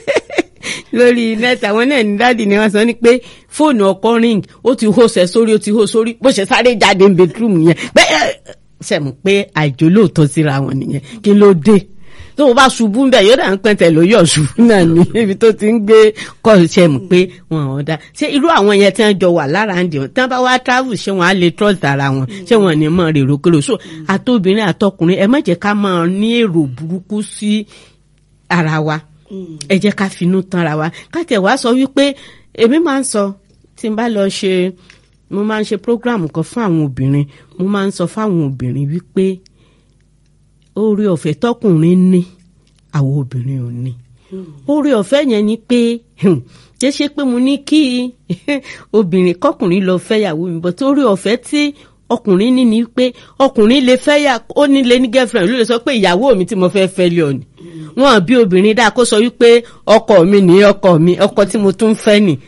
lórí nẹ́ẹ̀tì àwọn náà ní dáàdì ni wọ́n sọ ní pé fóònù ọkọ ring ó ti hó sẹ sórí ó ti hó sórí bó ṣe sáré jáde ní bedroom yẹn pé ṣẹ̀mú pé àìjò lóòótọ́ síra wọn nìyẹn kí ló dé tó o bá ṣubú ń bẹ yóò dà ń pẹ́ntẹ̀ ló yọ̀ ṣubú náà ní ibi tó ti ń gbé kọ́ ṣẹ̀mú pé wọn ò dá ṣé irú àwọn yẹn tí wọ́n jọ wà lára ń dìọ̀ tí wọ́n bá wá travel ṣé wọ́n á lè trust ara wọn ṣé wọ́n ní mọ̀ rèrò kérò so àtobìnrin àtọkùnrin ẹ má jẹ́ ká máa ní èrò burúkú sí ara wa ẹ jẹ́ ká finú tanra wa ká tẹ̀ wá sọ wípé èmi máa ń sọ tí n bá lọ ṣe mo máa ń ṣe program kan fún àwọn obìnrin mo máa ń sọ fáwọn obìnrin wípé oore ọ̀fẹ́ tọkùnrin ní àwọn obìnrin ò ní oore ọ̀fẹ́ yẹn ni pé kì í ṣe pé mo ní kí obìnrin kọkùnrin lọ fẹ́yàwó mi bọ̀ tó oore ọ̀fẹ́ tí ọkùnrin ní ni pé ọkùnrin lè fẹ́ yà ó nílé ní girlfriend ló lè sọ pé ìyàwó mi tí mo fẹ́ fẹ́ lé ọ ni wọn bí obìnrin dáa kó sọ wípé ọkọ mi ní ọkọ mi ọkọ tí mo tún fẹ́ nì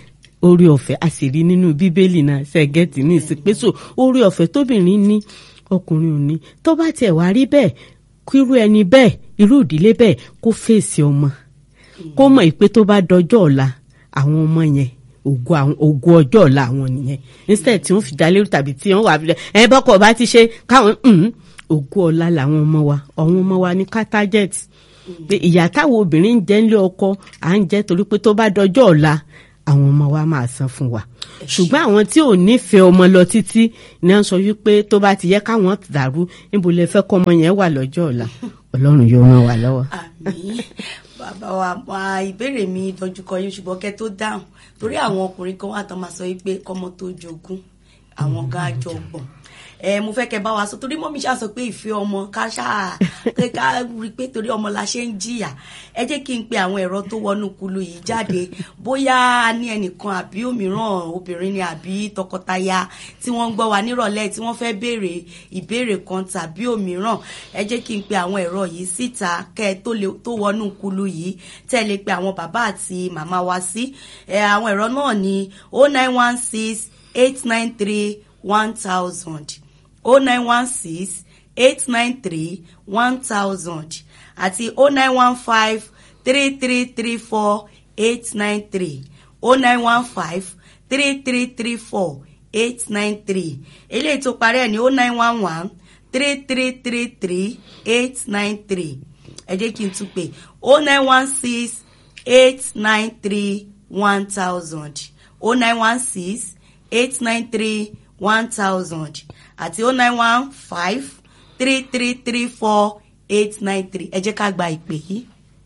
orí ọ̀fẹ́ a sì rí nínú bíbélì náà ṣẹ́gẹ́tì ní ìsìnkpéso orí ọ̀fẹ́ tóbìnrin ní ọkùnrin ò ní tó bá tiẹ̀ wá rí bẹ́ẹ̀ kírú ẹni bẹ́ẹ̀ irú ìdílé bẹ́ẹ̀ kó fèsì ọmọ kó mọ̀ pé tó bá dọjọ́ ọ̀la àwọn ọmọ yẹn ògo àwọn ògo ọjọ́ ọ̀la àwọn nìyẹn instead tí wọ́n fi dá lérò tàbí tí wọ́n wà fi ẹ bọ́kọ̀ bá ti ṣe káwọn mm, ògo ọ̀la làwọn ọmọ wa àwọn ọmọ wa ní cartaget pé ìyá táwọn obìnrin ń jẹ nílé ọkọ à ń jẹ torí pé tó bá dọjọ́ ọ̀la àwọn ọmọ wa máa san fún wa ṣùgbọ́n àwọn tí ò nífẹ̀ẹ́ ọmọ lọ títí ni wọ́n sọ wípé tó bá ti yẹ káwọn dàrú níbo lè fẹ́ kọ́ ọmọ yẹn wà lọ́jọ́ ọ̀la ọlọ́run yóò ràn wá lọ́wọ́. àmín bàbá wa wa ìbéèrè mi dojúkọ yín ṣùgbọ́n kẹ́ tó dáhùn torí àwọn ọkùnrin kan wà tán máa sọ wípé kọ́mọ tó jogún àwọn gan àjọ gbọ̀n ẹ mo fẹ́ kẹ́ bá wa sọ torí mọ́mí ṣáà sọ pé ìfẹ́ ọmọ ká ṣáà pé ká rí i pé torí ọmọ la ṣe ń jìyà ẹ jẹ́ kí n pe àwọn ẹ̀rọ tó wọnú kulu yìí jáde bóyá a ní ẹnìkan àbí òmíràn obìnrin ni àbí tọkọtaya tí wọ́n ń gbọ́ wa nírọ̀lẹ́ tí wọ́n fẹ́ béèrè ìbéèrè kan tàbí òmíràn ẹ jẹ́ kí n pe àwọn ẹ̀rọ yìí síta kẹ́ ẹ tó lè- tó wọnú kulu yìí tẹ́ ẹ lè pe àwọn bàbá àti màmá wa sí ẹ àwọn ẹ̀rọ náà ní o nine one six eight nine three one thousand o nine one six eight nine three one thousand àti o nine one five three three three four eight nine three o nine one five three three three four eight nine three eléyìí tó parí ẹ̀ ní o nine one one three three three three eight nine three ẹ jẹ́ kí n tún pè o nine one six eight nine three one thousand o nine one six eight nine three one thousand àti o nine one five three three three four eight nine three ẹ jẹ́ ká gba ìpè yìí.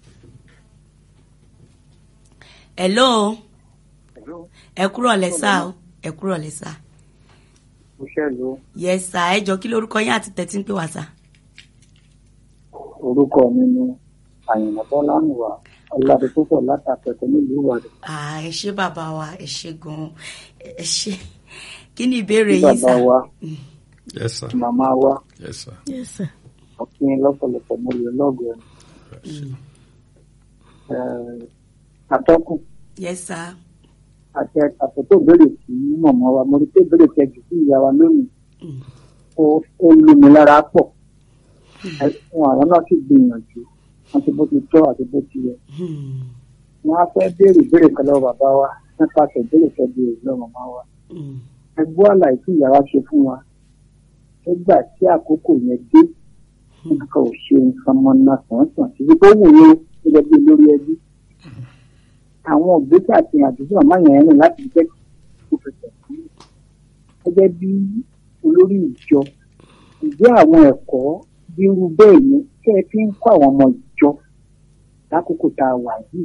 hello ẹ kúrọ̀ lẹ́sà o ẹ kúrọ̀ lẹ́sà òṣèlú yes sir ẹ jọ kí lórúkọ yín àti tẹ̀tí ń pè wá sà. orúkọ mi ni àyìnbó bọ́lánùwà ọ̀làdẹ́púpọ̀ látàpẹ̀tẹ̀ nílùú ìwàdí Ah, ẹ ṣé bàbá wa ẹ ṣé gan-an ẹ ṣé kí ni ìbéèrè tí yín bàbá sà. wa yes sir màmá wa yes sir yes sir. ọ̀pìn lọ́pọ̀lọpọ̀ mo lè lọ́gọ̀ ẹ̀ atọ́kùn yes sir. àti àtọ̀tọ̀ béèrè sí màmá wa mo rí pé béèrè kẹjù sí ìyá wa lónìí Mm. ó ó lù mí lára pọ̀ ẹ̀sùn àwọn náà sì gbìyànjú wọn ti bó ti tọ́ àti bó ti yẹ Hmm. wọn á fẹ́ béèrè béèrè kan lọ́wọ́ bàbá wa nípasẹ̀ béèrè kẹjù lọ́wọ́ màmá wa. Hmm. ẹgbọ́ àlàyé tí ìyá wa ṣe fún wa nígbà tí àkókò yẹn dé nǹkan ò ṣe nǹkan mọ́nà sàn-sàn títí tó wù yín gẹ́gẹ́ bí olórí ẹbí. àwọn ògbésẹ̀ àti àdúgbò àmọ́ yẹn rìn láti jẹ́ kó fẹsẹ̀ sílẹ̀. gẹ́gẹ́ bí olórí ìjọ ìjẹ́ àwọn ẹ̀kọ́ bí irú bẹ́ẹ̀ yẹn tẹ́ ẹ fi ń kọ́ àwọn ọmọ ìjọ lákòókò tá a wà yìí.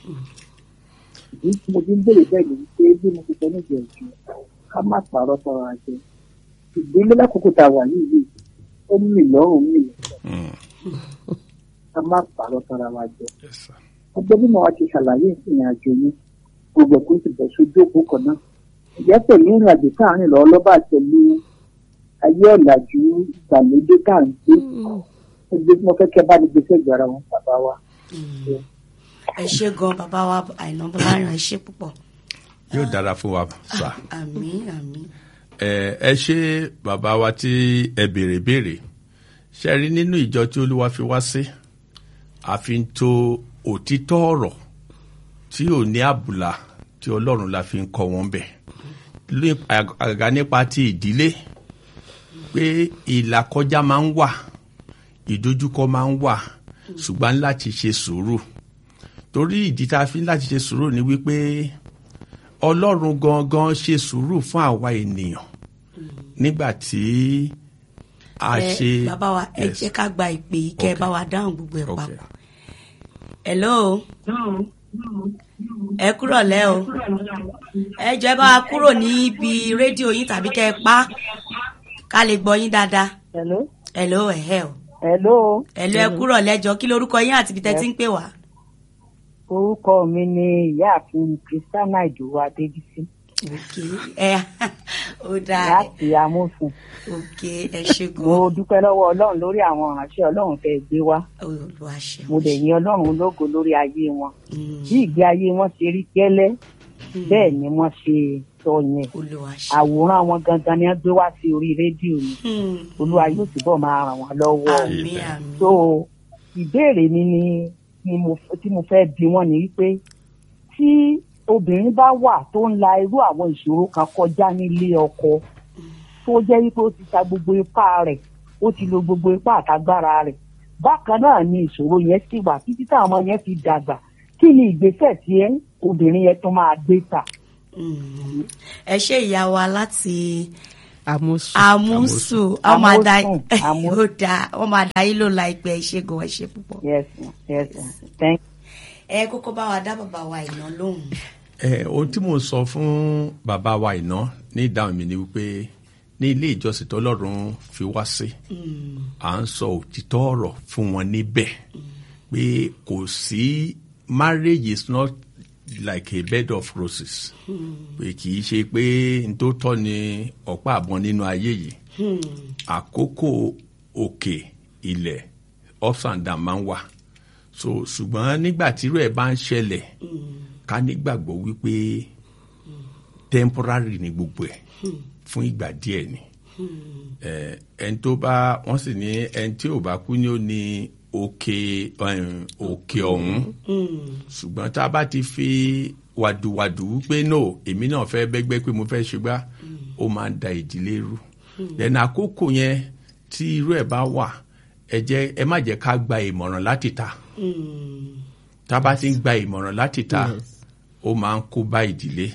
ìdí tí mo fi ń béèrè bẹ́ẹ̀ ni pé bí mo ti sọ níjẹ̀ ìjọ ká má pààrọ̀ sọ̀rọ̀ àjẹ ìdílé lákòókò tá a wà yìí yìí ó mì lọ́rùn mì lọ́rùn Mm, ká má pààrọ̀ sọ̀rọ̀ àwọn àjẹ yes sir ọgbẹ́ bí mo wá ti ṣàlàyé ìrìn àjò yẹn gbogbo ẹ̀kọ́ ti bẹ̀ sójú òpó kan náà ìjẹ́ pẹ̀lú ìrìn àjò káàrin lọ́wọ́ lọ́ba pẹ̀lú ayé ọ̀làjú ìgbàlódé tá à ń gbé ẹgbẹ́ tí mo fẹ́ kẹ́ bá ní gbèsè ìgbàra wọn bàbá wa. ẹ ṣé gan bàbá wa àìná bọ́láyàn ẹ ṣé púpọ̀. yóò dára fún wa sir. àmín àmín. ẹ ẹ ṣe bàbá wa tí ẹ béèrè béèrè ṣe rí nínú ìjọ tí olúwa fi wá sí àfi ń to òtítọ́ ọ̀rọ̀ tí ò ní àbùlà tí ọlọ́run la fi ń kọ́ wọn bẹ̀ Lé- àgàgà nípa ti ìdílé pé ìlàkọjá máa ń wà ìdojúkọ máa ń wà ṣùgbọ́n láti ṣe sùúrù torí ìdí tá a fi ń láti ṣe sùúrù ni wípé ọlọ́run gangan ṣe sùúrù fún àwa ènìyàn nígbà tí a ẹ ṣe. bàbá wa ẹ Yes. jẹ́ ká gba ìpè yìí kẹ́ ẹ Okay. bá wa dáhùn gbogbo ẹ̀ Okay. papọ̀. hello ẹ kúrọ̀ lẹ́ o ẹ jọ ẹ bá wa kúrò níbi rédíò yín tàbí kẹ́ ẹ pa ká lè gbọ́ yín dáadáa. Hello. hello ẹ̀hẹ́ o Hello. hello ẹ kúrọ̀ lẹ́jọ́ kí lorúkọ yín àti ibi tẹ́ ti ń pè wá. Orúkọ mi ni ìyáàfin Kristiana Ìdòwú Adébísí ok ẹ ó dáa láti Amófin. ok ẹ ṣe Mo gan dúpẹ́ lọ́wọ́ Ọlọ́run lórí àwọn ìránṣẹ́ Ọlọ́run fẹ́ gbé wá. olùwàṣẹ. Mo dẹ̀ yin Ọlọ́run lógo lórí ayé wọn. Bí ìgbé ayé wọn ṣe rí gẹ́lẹ́ bẹ́ẹ̀ ni wọ́n ṣe sọ yẹn olúwa ṣe. àwòrán wọn gangan ni wọ́n gbé wá sí orí rédíò ni Hmm. olúwa yóò túbọ̀ máa ràn wọ́n lọ́wọ́ àmín àmín. so ìbéèrè mi ni ni mo tí mo fẹ́ bi wọ́n ni wípé tí obìnrin bá wà tó ń la irú àwọn ìṣòro kan kọjá nílé ọkọ tó jẹ́ wípé ó ti ta gbogbo ipá rẹ̀ ó ti lo gbogbo ipá àtagbára rẹ̀ bákan náà ni ìṣòro yẹn sì wà títí táwọn ọmọ yẹn fi dàgbà kí ni ìgbésẹ̀ tí ẹ obìnrin yẹn tó máa gbé ta. Hmm. ẹ ṣe ìyá wa láti àmúṣù àmúsù ọmọ àdá Àmúsùn, àmúsùn. ó dáa ọmọ àdá yìí ló la ìpè ìṣègùn ẹ ṣe púpọ̀. yes ma, yes ma. thank ẹ kókó bá wa dá bàbá wa ìná lóhùn. ẹ ohun tí mo sọ fún bàbá wa iná ní ìdáhùn mi ni wípé ní ilé ìjọsìn tọ́lọ́run fi wá sí à ń sọ òtítọ́ ọ̀rọ̀ fún wọn níbẹ̀ pé kò sí marriage is not like a bed of roses pé kì í ṣe pé n tó tọ́ ni ọ̀pá àbọ̀n nínú ayé yìí àkókò òkè ilẹ̀ ups and down máa ń wà so ṣùgbọ́n nígbà tírú ẹ̀ bá ń ṣẹlẹ̀ ká nígbàgbọ́ wípé temporary ni gbogbo ẹ̀ fún ìgbà díẹ̀ ni Eh, ẹni tó bá wọ́n sì ní ẹni tí ò bá kú ni ó ní òkè em, òkè ọ̀hún ṣùgbọ́n tá a bá ti fi wàdùwàdù pé no èmi náà fẹ́ bẹ́gbẹ́ pé mo fẹ́ ṣùgbọ́n ó máa ń da ìdílé rú lẹ́nu àkókò yẹn tí irú ẹ̀ bá wà ẹ jẹ́ ẹ má jẹ́ ká gba ìmọ̀ràn láti ta tá a bá ti ń gba ìmọ̀ràn láti ta ó máa ń kó bá ìdílé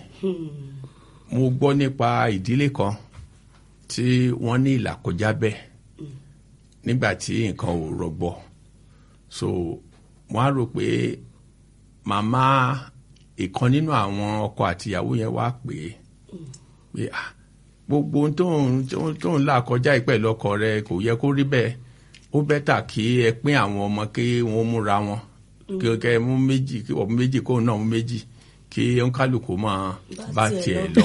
mo gbọ́ nípa ìdílé kan tí wọ́n ní ìlàkọjá bẹ́ẹ̀ nígbà tí nǹkan ò rọgbọ so wọ́n á rò pé màmá ìkan nínú àwọn ọkọ àtìyàwó yẹn wá pè é pé ah gbogbo ohun tóun tóun tóun là kọjá ìpẹ́ lọ́kọ rẹ kò yẹ kó rí bẹ́ẹ̀ ó bẹ́tà kí ẹ pín àwọn ọmọ kí wọ́n múra wọn kí kẹ́ ẹ mú méjì kí wọ́n mú méjì kóun náà mú méjì kí òǹkálùkù máa bá tiẹ̀ lọ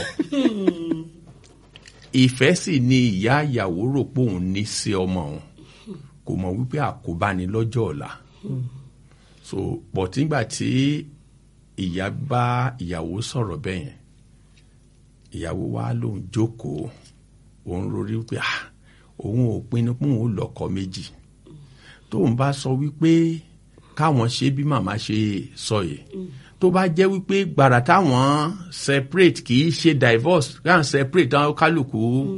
ìfẹ́ sì ni ìyá ìyàwó rò pé òun ní sí ọmọ òun kò mọ̀ wípé àkóbá ni lọ́jọ́ ọ̀la so pọ̀ tígbà tí ìyá bá ìyàwó sọ̀rọ̀ bẹ́ẹ̀ yẹn ìyàwó wa lòun jókòó òun rorí wípé ah òun ò pinnu pé òun ò lọ́kọ méjì tóun bá sọ wípé káwọn ṣe bí màmá ṣe sọ yìí tó bá jẹ́ wípé gbàrà táwọn separate kì í ṣe divorce káwọn separate táwọn kálukú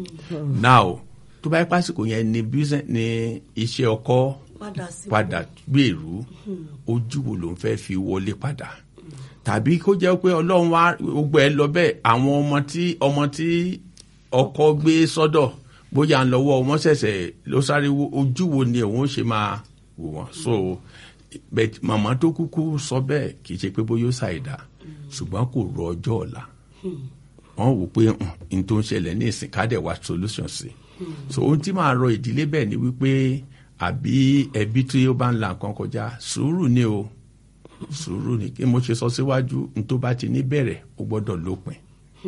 now tó bá yẹ pásìkò yẹn ni business ni iṣẹ́ ọkọ padà sí. padà gbèrú ojú wo ló ń fẹ́ fi wọlé padà tàbí kó jẹ́ pé ọlọ́run wá gbogbo ẹ lọ bẹ́ẹ̀ àwọn ọmọ tí ọmọ tí ọkọ gbé sọ́dọ̀ bóyá ń lọ́wọ́ wọn ṣẹ̀ṣẹ̀ ló sáré wo ojú wo ni òun ṣe máa wò wọ́n so but màmá tó kúkú sọ bẹ́ẹ̀ kì í ṣe pé bóyá ó ṣàìdá ṣùgbọ́n kò rọ ọjọ́ ọ̀la wọ́n wò pé n tó ń ṣẹlẹ̀ ní ìsìn ká dẹ̀ wá solution sí so ohun tí màá rọ ìdílé bẹ́ẹ̀ ni wípé àbí ẹbí tí ó bá ń la nǹkan kọjá sùúrù ni o sùúrù ni kí mo ṣe sọ síwájú n tó bá ti ní bẹ̀rẹ̀ ó gbọ́dọ̀ lópin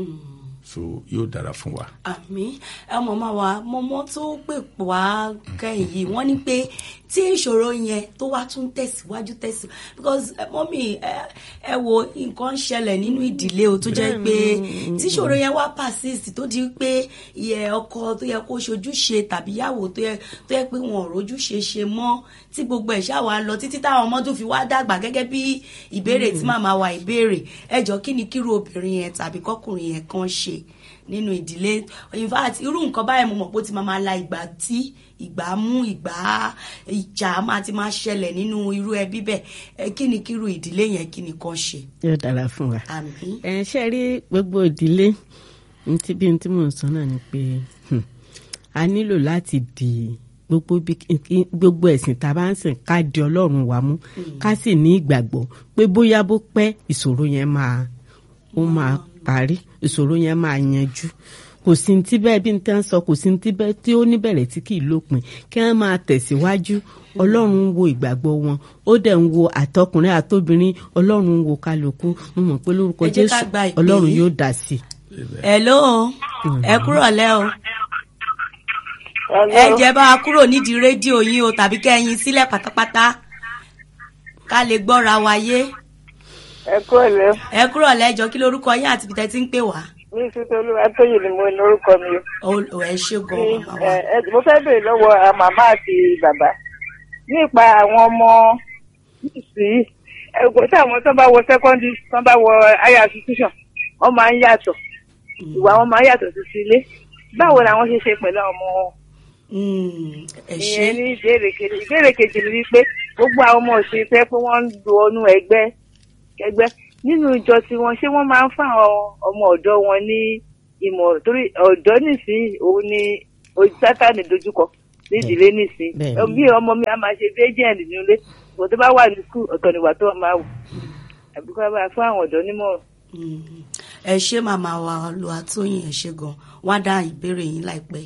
so yóò dára fún wa. àmì ẹ mọ̀mọ́ wa mọ́mọ́ tó pè wá kẹ́yìn yìí wọ́n ní pé tí ìṣòro yẹn tó wá tún tẹ̀síwájú tẹ̀sí because eh, mọ́mì ẹ ẹ wo nǹkan ń ṣẹlẹ̀ nínú ìdílé o tó jẹ́ pé tí ìṣòro yẹn wá persist tó di pé ìyẹ ọkọ tó yẹ kó ṣojúṣe tàbí ìyàwó tó yẹ tó yẹ pé wọn ò rójúṣe ṣe mọ́ tí gbogbo ẹ̀ ṣáà wá lọ títí táwọn ọmọ tó fi wá dàgbà gẹ́gẹ́ bí ìbéèrè tí màmá wa ìbéèrè ẹ jọ kí ni kírú obìnrin yẹn tàbí kọkùnrin yẹn kan ṣe nínú ìdílé in fact irú nǹkan báyẹn mo mọ̀ pé ó ti máa máa la ìgbà tí ìgbà mú ìgbà ìjà máa ti máa ṣẹlẹ̀ nínú irú ẹbí bẹ́ẹ̀ ẹ kí ni kírú ìdílé yẹn kí ni kan ṣe. yóò dára fún wa. àmín ẹ ṣe rí gbogbo ìdílé ntí bí ntí mò ń sọ náà ni pé hmm, a nílò láti di gbogbo bí gbogbo ẹ̀sìn tá a bá ń sìn ká di ọlọ́run wa mú ká sì ní ìgbàgbọ́ pé bóyá bó pẹ́ ìṣòro yẹn máa ó máa parí ìṣòro yẹn máa yanjú kò sí ní tí bẹ́ẹ̀ bí n tẹ́ ń sọ kò sí ní tí bẹ́ẹ̀ tí ó níbẹ̀rẹ̀ tí kì í lópin kí wọ́n máa tẹ̀síwájú ọlọ́run ń wo ìgbàgbọ́ wọn ó dẹ̀ ń wo àtọkùnrin àtobìnrin ọlọ́run ń wo kálukú mo mọ̀ pé lórúkọ Ẹ jẹ́ ká jésù gba ìpè ọlọ́run yìí. yóò dá sí i. hello ẹ kúrò lẹ́ o ẹ jẹ́ bá wa kúrò nídìí rédíò yín o tàbí kẹ́yìn sílẹ̀ pátápátá ká lè gbọ́ra wa yé ẹ kúrò lẹ ẹ kúrò lẹ́jọ́ kí lorúkọ yín àti ibi tẹ́ ti ń pè wá. mi sísè olúwa tóyìn ni mo ní orúkọ mi o. Ó- ẹ ṣe gan Ní, màmá wa. ẹ, ẹ, mo fẹ́ béèrè lọ́wọ́ àwọn màmá àti bàbá nípa àwọn ọmọ sí ẹgbẹ́ tí àwọn tó bá wọ secondary tó bá wọ higher institution wọ́n máa ń yàtọ̀ ìwà wọn máa ń yàtọ̀ sí sí ilé báwo làwọn ṣe ṣe pẹ̀lú àwọn ọmọ wọn. Mm, ẹ ṣe ìyẹn ní ìbéèrè kejì ìbéèrè kejì ni wípé gbogbo àwọn ọmọ òṣèré fẹ́ pé wọ́n ń lo ọnú ẹgbẹ́ ẹgbẹ́ nínú ìjọ tiwọn ṣé wọ́n máa ń fún àwọn ọmọ ọ̀dọ́ wọn ní ìmọ̀ràn torí ọ̀dọ́ nísìnyí òun ni ojú sátánì dojúkọ nídìílé nísìnyí Bẹ́ẹ̀ni. bí ọmọ mi á máa ṣe bí agent nílé ìwọ tó bá wà ní skul ọ̀tọ̀ níwà tó máa wù àbí kó bá fún àwọn ọ̀dọ́ nímọ̀ràn. Mm. ẹ ṣe màmá wa Olúwatóyìn ẹ ṣe gan wá dá ìbéèrè yín láìpẹ́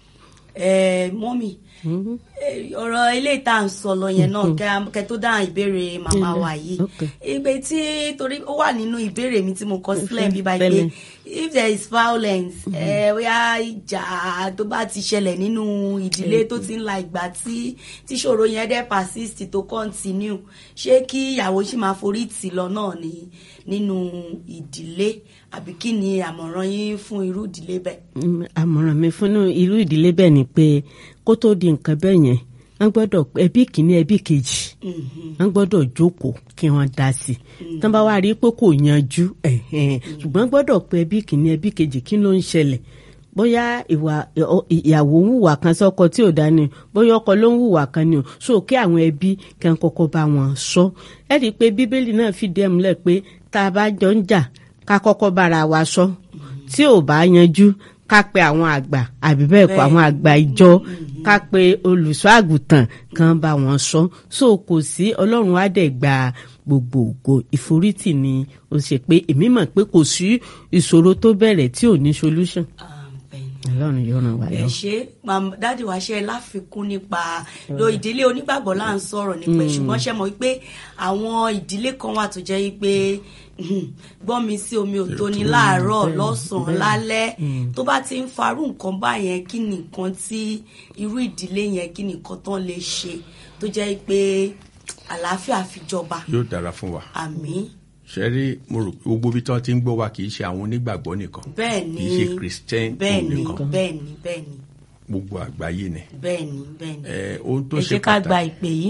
ẹ mọ́mì ẹ, ọ̀rọ̀ ilé ìta ń sọ lọ yẹn náà kẹ- kẹ tó dá ìbéèrè màmá wa yìí Okay. ìgbé tí torí ó wà nínú ìbéèrè mi tí mo kọ sílẹ̀ bí báyìí Bẹ́ẹ̀ni. pé if there is violence ẹ bóyá ìjà tó bá ti ṣẹlẹ̀ nínú ìdílé tó ti ń la ìgbà tí tíṣòro yẹn dẹ́ persist tó continue ṣé kí ìyàwó sì máa forí tì lọ náà ní nínú ìdílé àbí kí ni àmọ̀ràn yín fún irú ìdílé bẹ́ẹ̀. Mm, àmọ̀ràn mi fún irú ìdílé bẹ́ẹ̀ ni pé kó tó di nǹkan bẹ́ẹ̀ yẹn wọ́n gbọ́dọ̀ ẹbí kìíní ẹbí kejì wọ́n gbọ́dọ̀ jókòó kí wọ́n dá sí i tán bá wá rí i pé kò yanjú ẹ̀hẹ́n, ṣùgbọ́n gbọ́dọ̀ pé ẹbí kìíní ẹbí kejì kí ló ń ṣẹlẹ̀ bóyá ìwà ọ- ìyàwó ń hùwà kan sọ́kọ tí ò dá ni o bóyá ọkọ ló ń hùwà kan ni o so kí àwọn ẹbí kí wọn kọ́kọ́ bá wọn sọ ẹ rí i pé bíbélì náà fìdí ẹ̀ múlẹ̀ pé tá a bá jọ ń jà ká kọ́kọ́ bára wa sọ tí ò bá yanjú ká pe àwọn àgbà àbí bẹ́ẹ̀ kọ́ àwọn àgbà ìjọ ká pe olùṣọ́ àgùntàn kan bá wọn sọ so kò sí ọlọ́run á dẹ̀ gba gbogbo ògo ìforítì ni ó ṣe pé èmi mọ̀ pé kò sí ìṣòro tó bẹ̀rẹ̀ tí ò ní solution Ah, bẹ́ẹ̀ ni ọlọ́run yóò ràn wá ẹ lọ. ṣe mam- dáàdì wa ṣe láfikún nípa lo ìdílé onígbàgbọ́ là ń sọ̀rọ̀ nípa ẹ̀ ṣùgbọ́n ṣe mọ̀ wípé àwọn ìdílé kan wà tó jẹ́ wípé gbọ́n mi sí omi ò tó ní láàárọ̀ lọ́sàn-án lálẹ́ tó bá ti ń farú nǹkan báyẹn kí ni nǹkan tí irú ìdílé yẹn kí ni nǹkan tán lè ṣe tó jẹ́ pé àlàáfíà fi jọba yóò dára fún wa àmín ṣe rí mo rò pé gbogbo ibi tí wọ́n ti ń gbọ́ wa kì í ṣe àwọn onígbàgbọ́ nìkan bẹ́ẹ̀ ni kì í ṣe christian bẹ́ẹ̀ ni nìkan bẹ́ẹ̀ ni bẹ́ẹ̀ ni gbogbo àgbáyé ni bẹ́ẹ̀ ni bẹ́ẹ̀ ni ẹ ohun tó ẹ ṣe jẹ́ ká gba pàtàkì ìpè yìí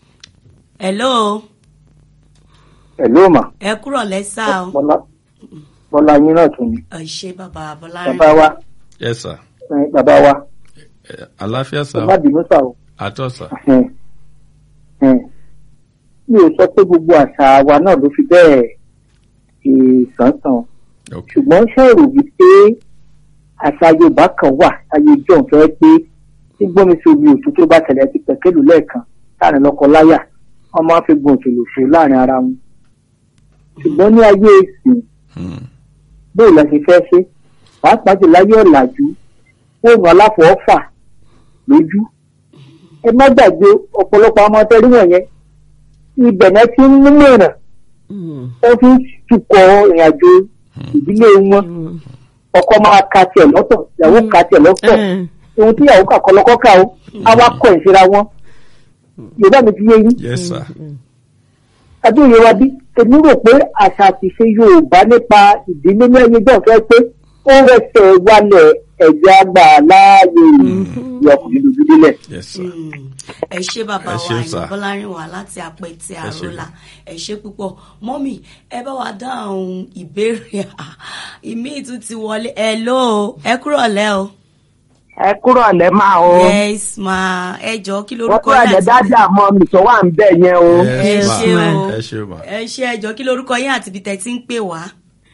hello ẹ ló mà ẹ kúrọ̀ lẹ́sà o bọ́lá bọ́lá yín náà tún ni ẹ ṣe bàbá bọ́lárin bàbá wa ẹ sà ẹ, bàbá wa ẹ, àlàáfíà sà ẹ má bínú sà o àtọ sà ẹn, ẹn. mi ò sọ pé gbogbo àṣà wa náà ló fi bẹ́ẹ̀ ṣe sánsan ok ṣùgbọ́n ṣòro wípé àṣà yorùbá kan wà ayé john fẹ́ pé tí gbọ́mi sí omi òtún tó bá tẹ̀lé ti pẹ̀kẹ́lù lẹ́ẹ̀kan láàrin lọ́kọ láyà wọ́n máa ń fi gun òtún lòṣù láàrin ara wọn ṣùgbọ́n ní ayé ìsìn Hmm. bóyá la ṣe fẹ́ ṣe pàápàá jù láyé ọ̀làjú fóònù aláfọ̀ọ́fà lójú ẹ má gbàgbé ọ̀pọ̀lọpọ̀ ọmọ tẹ́rí wọ̀nyẹn ibẹ̀ náà ti ń mú mìíràn Mm. wọ́n fi ń tukọ̀ ìrìnàjò ìdílé wọn Mm. ọkọ máa ka tiẹ̀ lọ́tọ̀ ìyàwó ka tiẹ̀ lọ́tọ̀ Eh. ohun tí ìyàwó kà kọlọ́kọ́ kà ó á wá kọ̀ ìṣera wọn yorùbá mi ti yé yín yes sir adúlé wa bí èmi rò pé àṣà àti ìṣe yorùbá nípa ìdílé ní ẹyẹ jọ fẹ́ pé ó rẹsẹ̀ wálẹ̀ ẹ̀jẹ̀ àgbà láàyè ìyọkùnrin lójú délẹ̀. yes sir Mm. ẹ ṣe bàbá Ẹ wa ṣé, sir. ìyá bọ́lárin wà láti apẹ̀tẹ̀ Ẹ ṣé. àrólà ẹ ṣe púpọ̀ mọ́mì ẹ bá wa dáhùn ìbéèrè ìmí tún ti wọlé hello ẹ kúrọ̀ lẹ́ o ẹ kúrò lẹ́ máa o yes ma ẹ jọ kí wọ́n lorúkọ kúrò lẹ́ àti- dájà mọ́ mi tó wà ń bẹ̀ yẹn o. ẹ yes ṣe ma o ẹ ṣe ma ẹ ṣe ẹ jọ kí lorúkọ yín àti ibi tẹ́ ti ń pè wá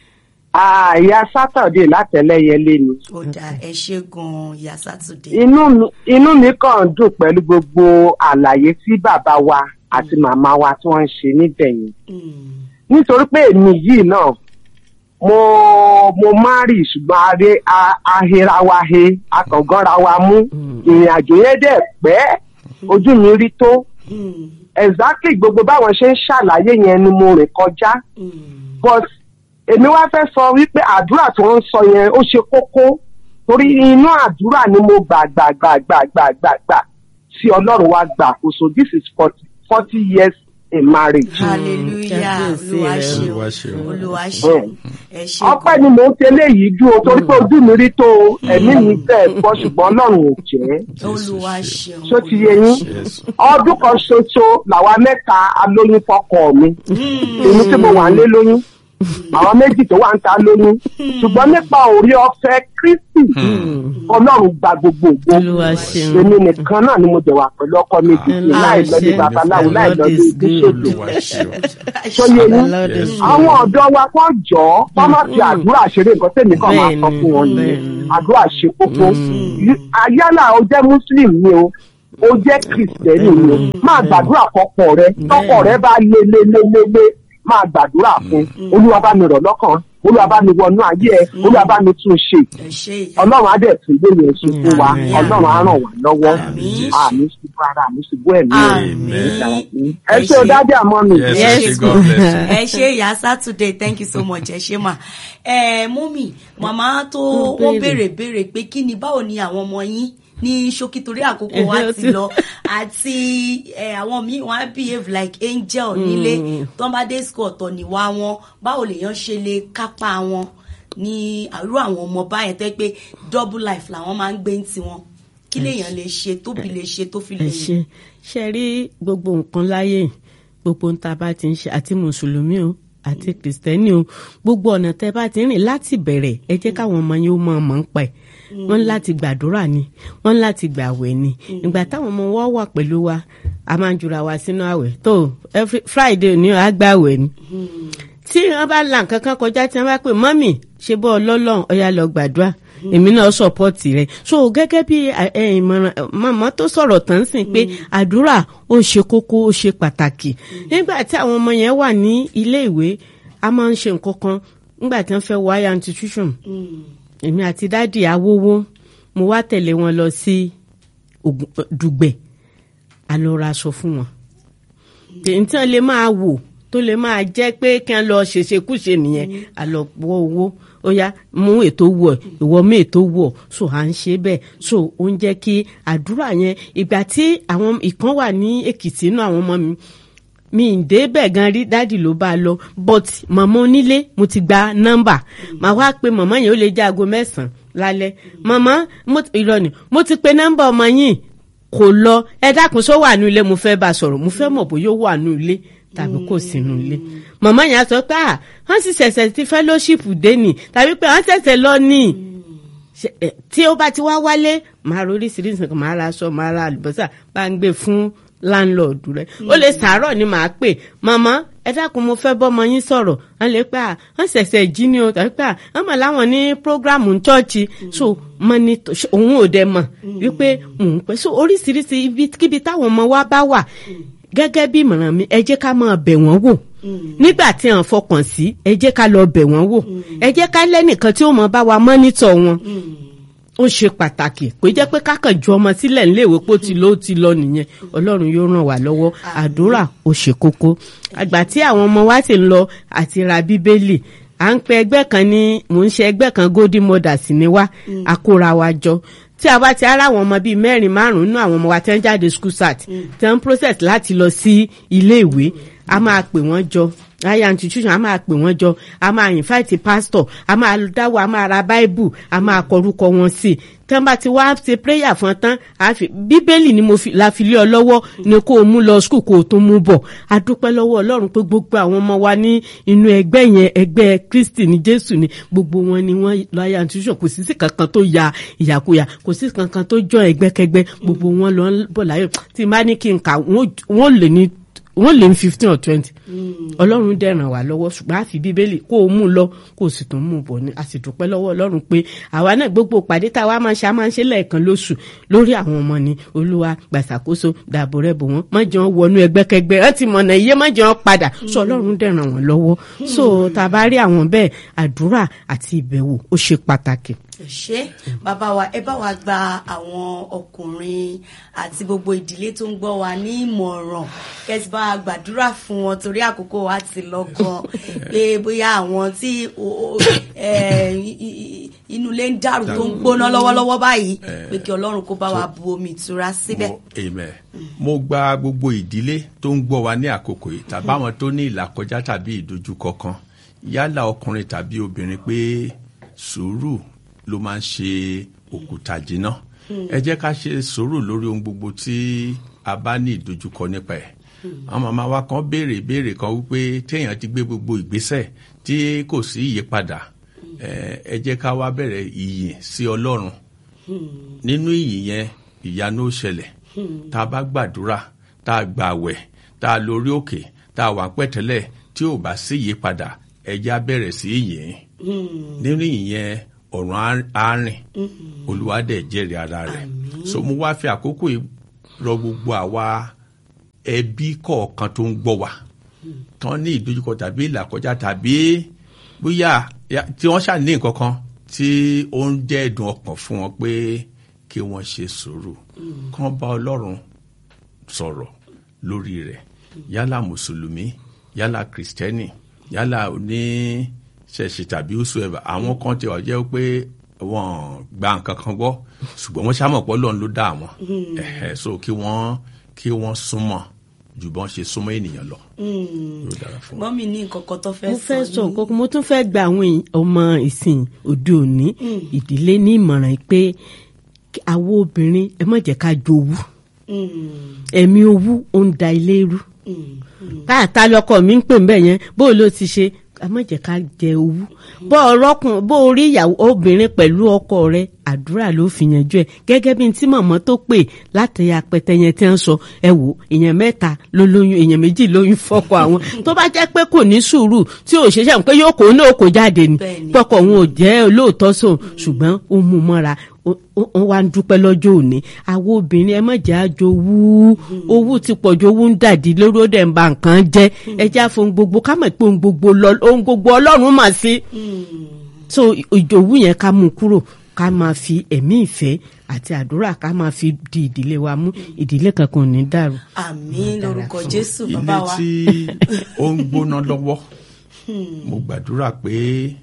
àyà sátọ̀dé látẹ̀lẹ́yẹlé ni. ó dà ẹ ṣe gan ìyá sátúndé inú mi inú mi kàn ń dùn pẹ̀lú gbogbo àlàyé tí bàbá wa àti màmá wa tí wọ́n ń ṣe níbẹ̀ yẹn. Mm. nítorí pé èmi yìí náà mo mo márì ṣùgbọ́n aré a- ahera wa he akàngánra wa mú ìrìn àjò yẹn dẹ̀ pẹ́ ojú mi rí tó Mm. exactly gbogbo báwọn ṣe ń ṣàlàyé yẹn ni mo rìn kọjá Mm. but èmi wá fẹ́ sọ wípé àdúrà tó ń sọ yẹn ó ṣe kókó torí inú àdúrà ni mo gbà gbà gbà gbà gbà gbà gbà tí ọlọ́run wá gbà àkóso this is forty forty years in marriage. hallelujah Kábíyèsí olúwa rẹ. ṣeun Olúwa ṣeun. olúwa ṣeun ẹ ṣe ọpẹ́ ni mò ń ṣe léyìí dúró torí pé ojú mi rí tó o, ẹ̀mí mi fẹ́ gbọ́ ṣùgbọ́n ọlọ́run ò jẹ́ olúwa ṣeun ṣó ti yé yín Yes. ọdún kan ṣoṣo làwa mẹ́ta alóyún fọ́kọ mi èmi tí mo wà ń lé lóyún àwọn méjì tó wà ń ta lóyún ṣùgbọ́n nípa òrí ọ̀fẹ́ kristi ọlọ́run gba gbogbo ògbó olúwa ṣeun èmi nìkan náà ni mo jẹ wà pẹ̀lú ọkọ mi títí Olúwa láì lọ ní ṣeun. babaláwo láì lọ ní The Lord is bíṣọ̀bù Olúwa ṣeun. tó yé The yín Lord is Yes. good. àwọn ọ̀dọ́ wa kọ́ jọ ọ́ kọ́ má fi àdúrà ṣeré nǹkan tèmi kan máa sọ Bẹ́ẹ̀ni, fún wọn ni bẹ́ẹ̀ni. àdúrà ṣe kókó ayálà o jẹ́ muslim ni o o jẹ́ kristẹni ni o máa gbàdúrà fọ́kọ rẹ tọ́kọ rẹ bá lé lé lé lé lé máa gbàdúrà fún olúwa bá mi rọ̀ lọ́kàn olúwa bá mi wọnú ayé ẹ olúwa bá mi tún ṣe ẹ ṣe ọlọ́run á dẹ̀ tún gbé yẹn ṣe fún wa Àmín. ọlọ́run á ràn wá lọ́wọ́ Àmín. àmì ṣubú ara àmì ṣubú ẹ̀mí Àmín. ẹ ṣe o dájú àmọ́ mi. Yes, Yes. yes. God bless you. ẹ ṣe ìyá Saturday thank you so much ẹ ṣe mà ẹ mọ́mì màmá tó Ó wọ́n béèrè. béèrè béèrè pé kí ni báwo ni àwọn ọmọ yín ní ṣókí torí àkókò wa Ẹ̀hẹ́, ó ti ti- lọ àti ẹ, àwọn míì wọ́n á behave like angel nílé tó ń bá dé school ọ̀tọ̀ níwá wọn báwo lèèyàn ṣe lè kápá wọn ní àrú àwọn ọmọ báyẹn tó yẹ pé double life làwọn máa ń gbé ní tiwọn kí lèèyàn lè ṣe tóbi lè ṣe tó fi lè ẹ ṣe ṣe rí gbogbo nǹkan láyé gbogbo ń ta bá ti ń ṣe àti mùsùlùmí o àti kìrìsìtẹ́nì o gbogbo ọ̀nà tẹ́ bá ti ń rìn láti bẹ̀rẹ̀ ẹ jẹ́ káwọn ọmọ yẹn ó mọ̀ ọmọ ń pa ẹ̀ wọ́n ní láti gbàdúrà ni wọ́n ní láti gbàwẹ̀ ni ìgbà táwọn ọmọ wọn wà pẹ̀lú wa a máa ń jura wa sínú àwẹ̀ tó every friday ni a gbàwẹ̀ ni tí wọ́n bá la nǹkan kan kọjá tí wọ́n bá pè mọ́mì ṣe bọ́ ọlọ́lọ́run ọ̀yà lọ gbàdúrà èmi náà sọpọ́ọ̀tì rẹ̀ so gẹ́gẹ́ bí ẹ, ẹ, ìmọ̀ràn màmá tó sọ̀rọ̀ tán sìn pé àdúrà ó ṣe kókó ó ṣe pàtàkì nígbà tí àwọn ọmọ yẹn wà ní ilé ìwé a máa ń ṣe nǹkan kan nígbà tí wọ́n fẹ́ wọ higher institution èmi àti dáàdì awówó mo wá tẹ̀lé wọn lọ sí Ògùn- Dùgbẹ̀ a lọ ra aṣọ fún wọn tèyí tí wọn lè máa wò tó lè máa jẹ́ pé kí wọn lọ ṣèṣekúṣe nìyẹn àlọ́pọ̀ owó ó yá mú ètò wọ̀ ìwọ mú ètò wọ̀ so à ń ṣe bẹ́ẹ̀ so ó ń jẹ́ kí àdúrà yẹn ìgbà tí àwọn ìkan wà ní Èkìtì inú àwọn ọmọ mi mi ì débẹ̀ gan rí dádì ló bá a lọ but màmá onílé mo ti gba nọ́mbà màá wá pe màmá yẹn ó lè jẹ́ aago mẹ́sàn-án lálẹ́ màmá mo ti- irọ́ ni mo ti pe nọ́mbà ọmọ yín kò lọ ẹ dákun sọ wà nù ilé mo fẹ́ bá a sọ̀rọ̀ mo fẹ́ mọ̀ bóyá ó wà nù ilé tàbí kò sí nù ilé màmá yẹn á sọ pé à wọ́n sì ṣẹ̀ṣẹ̀ ti fellowship dé nì tàbí pé wọ́n ṣẹ̀ṣẹ̀ lọ nì ṣe- ẹ, tí ó bá ti wá wálé màá ro oríṣiríṣi nǹkan màá ra aṣọ màá ra àlùbọ́sà bá ń gbé fún láńlọ́ọ̀dù rẹ̀ ó lè sàárọ̀ ni màá pè màmá ẹ dákun mo fẹ́ bọ́mọ yín sọ̀rọ̀ wọ́n lè pẹ́ à wọ́n ṣẹ̀ṣẹ̀ jí ni o tàbí pé à wọ́n mọ̀ láwọn ní prógráàmù chọ́ọ̀chì so mọ ni tó- ṣe- òun ò dẹ̀ mọ̀ wípé òun pẹ́ so oríṣiríṣi ibi kíbi táwọn ọmọ wa bá wà gẹ́gẹ́ bí ìmọ̀ràn mi ẹ jẹ́ ká máa bẹ̀ wọ́n wò nígbà tí à ń fọkàn sí ẹ jẹ́ ká lọ bẹ̀ wọ́n wò ẹ jẹ́ ká lẹ́nìkan tí ó mọ̀ bá wa mọ́nítọ̀ wọn ó ṣe pàtàkì pé jẹ́ pé kákan ju ọmọ sílẹ̀ níléèwé pé ó ti lọ ó ti lọ nìyẹn ọlọ́run yóò ràn wá lọ́wọ́ àdúrà ó ṣe kókó àgbà tí àwọn ọmọ wa sì ń lọ àti ra bíbélì à ń pe ẹgbẹ́ kan ní mò ń ṣe ẹgbẹ́ kan golden mothers ní wá àkóra wa jọ tí a bá ti ara àwọn ọmọ bíi mẹ́rin márùn-ún nínú àwọn ọmọ wa tí wọ́n jáde school start tí wọ́n ń process láti lọ sí ilé ìwé a máa pè wọ́n jọ higher institution a máa pè wọ́n jọ a máa invite pastor a máa dáwọ́ a máa ra bible a máa kọrúkọ wọn sí i tí wọ́n bá ti wá ṣe prayer fún tán a fi bíbélì ni mo fi la fi lé ọ lọ́wọ́ ni kó o mú lọ school kó o tún mú bọ̀ a dúpẹ́ lọ́wọ́ ọlọ́run pé gbogbo àwọn ọmọ wa ní inú ẹgbẹ́ yẹn ẹgbẹ́ kristi ní jésù ni gbogbo wọn ni wọ́n lọ higher institution kò sí sí kankan tó ya ìyàkuyà kò sí kankan tó jọ ẹgbẹ́kẹgbẹ́ gbogbo wọn lọ ń bọ̀ láyọ̀ tí n bá ní kí n kà wọ́n lè ní wọ́n lè ní fifteen or twenty ọlọ́run dẹ̀ ràn wá lọ́wọ́ ṣùgbọ́n àfi bíbélì kó o mú lọ kó o sì tún mú bọ̀ ni a sì dúpẹ́ lọ́wọ́ ọlọ́run pé àwa náà gbogbo pàdé tá a wá máa ṣe a máa ń ṣe lẹ́ẹ̀kan lóṣù lórí àwọn ọmọ ni olúwa gbàṣàkóso dàbò rẹ bò wọ́n má jẹ́ wọn wọnú ẹgbẹ́kẹgbẹ́ ẹ ti mọ̀nà iye má jẹ́ wọn padà sọ ọlọ́run dẹ̀ ràn wọ́n lọ́wọ́ so tá a bá rí àwọn bẹ́ẹ̀ àdúrà àti ìbẹ̀wò ó ṣe pàtàkì ṣe bàbá wa ẹ bá wa gba àwọn ọkùnrin àti gbogbo ìdílé tó ń gbọ́ wa ní ìmọ̀ràn kẹsì bá wa gbàdúrà fún wọn torí àkókò wa ti lọ gan pé bóyá àwọn tí o- o- ẹ, i- i- inú ilé ń dàrú tó ń gbóná lọ́wọ́lọ́wọ́ báyìí pé kí ọlọ́run kó bá wa bu omi ìtura síbẹ̀. mo amen mo gba gbogbo ìdílé tó ń gbọ́ wa ní àkókò yìí tàbí àwọn tó ní ìlàkọjá tàbí ìdojúkọ kan yálà ọkùnrin tàbí obìnrin pé sùúrù ló máa ń ṣe òkúta jìnnà ẹ jẹ́ ká ṣe sùúrù lórí ohun gbogbo tí a bá ní ìdojúkọ nípa ẹ̀ àwọn màmá wa kan béèrè ìbéèrè kan wípé téèyàn ti gbé gbogbo ìgbésẹ̀ tí kò sí ìyípadà ẹ ẹ jẹ́ ká wá bẹ̀rẹ̀ ìyìn sí ọlọ́run nínú ìyìn yẹn ìyanu ó ṣẹlẹ̀ tá a bá gbàdúrà tá a gbàwẹ̀ tá a lórí òkè tá a wà pẹ̀tẹ́lẹ̀ tí ò bá sí ìyípadà ẹ jẹ́ á bẹ̀rẹ̀ sí ìyìn nínú ìyìn yẹn ọ̀run á- á rìn olúwa dẹ̀ jẹ́rìí ara rẹ̀ so mo wá fi àkókò yìí rọ gbogbo àwa ẹbí kọ̀ọ̀kan tó ń gbọ́ wa tán ní ìdojúkọ tàbí ìlàkọjá tàbí bóyá ya- tí wọ́n ṣà ní nǹkan kan tí ó ń jẹ́ ẹ̀dùn ọkàn fún wọn pé kí wọ́n ṣe sùúrù kán bá ọlọ́run sọ̀rọ̀ lórí rẹ̀ yálà mùsùlùmí yálà kìrìsìtẹ́nì yálà oníṣẹ̀ṣẹ̀ tàbí whosoever àwọn kan ti wà jẹ́ pé wọ́n gba nǹkan kan gbọ́ ṣùgbọ́n wọ́n ṣàmọ̀ pé ọlọ́run ló dá àwọn ẹ̀hẹ̀ so kí wọ́n kí wọ́n súnmọ́ ju bọ́n ṣe súnmọ́ ènìyàn lọ. yóò dára fún wa. mọ́mí ní nǹkan kan tó fẹ́ mo fẹ́ sọ ní- nǹkan kan mo tún fẹ́ gba àwọn èèyàn- ọmọ ìsìn òde òní ìdílé ní ìmọ̀ràn pé kí- àwọn obìnrin ẹ má jẹ́ ká jowú Mm, ẹ̀mí owú ó ń da ilé rú mm, káàtá lọkọ mi ń pè ń bẹ yẹn bó ló ti ṣe ẹ má jẹ́ ká jẹ owú bó ọlọkùn bó orí ìyàwó obìnrin pẹ̀lú ọkọ rẹ̀ àdúrà ló fi yanjú ẹ gẹ́gẹ́ bí tí màmá tó pè láti apẹtẹ yẹn tí wọ́n sọ ẹ wò èèyàn mẹ́ta ló lóyún èèyàn méjì lóyún fọ́kọ àwọn tó bá jẹ́ pé kò ní sùúrù tí ò ṣeéṣe pé yóò kó náà kó jáde ni Bẹ́ẹ̀ni. pọkọ òun ò jẹ́ olóòótọ́ sóun ṣùgbọ́n ó mú un mọ́ra ó- ó ó wá ń dúpẹ́ lọ́jọ́ òní àwọn obìnrin ẹ má jẹ́ àjò owú owú ti pọ̀ ju owú ń dàdí lórí ó dẹ̀ ń ba nǹkan jẹ́ ẹ jẹ́ àfọ̀n gbogbo ká mọ̀ pé ohun gbogbo lọ- ohun gbogbo ọlọ́run mà sí so ìjòwú yẹn ká mú un kúrò ká máa fi ẹ̀mí ìfẹ́ àti àdúrà ká máa fi di ìdílé wa mú ìdílé kankan ò ní dàrú. àmín lórúkọ jésù ilé bàbá wa tí ó ń gbóná lọ́wọ́ mo gbàdúrà pé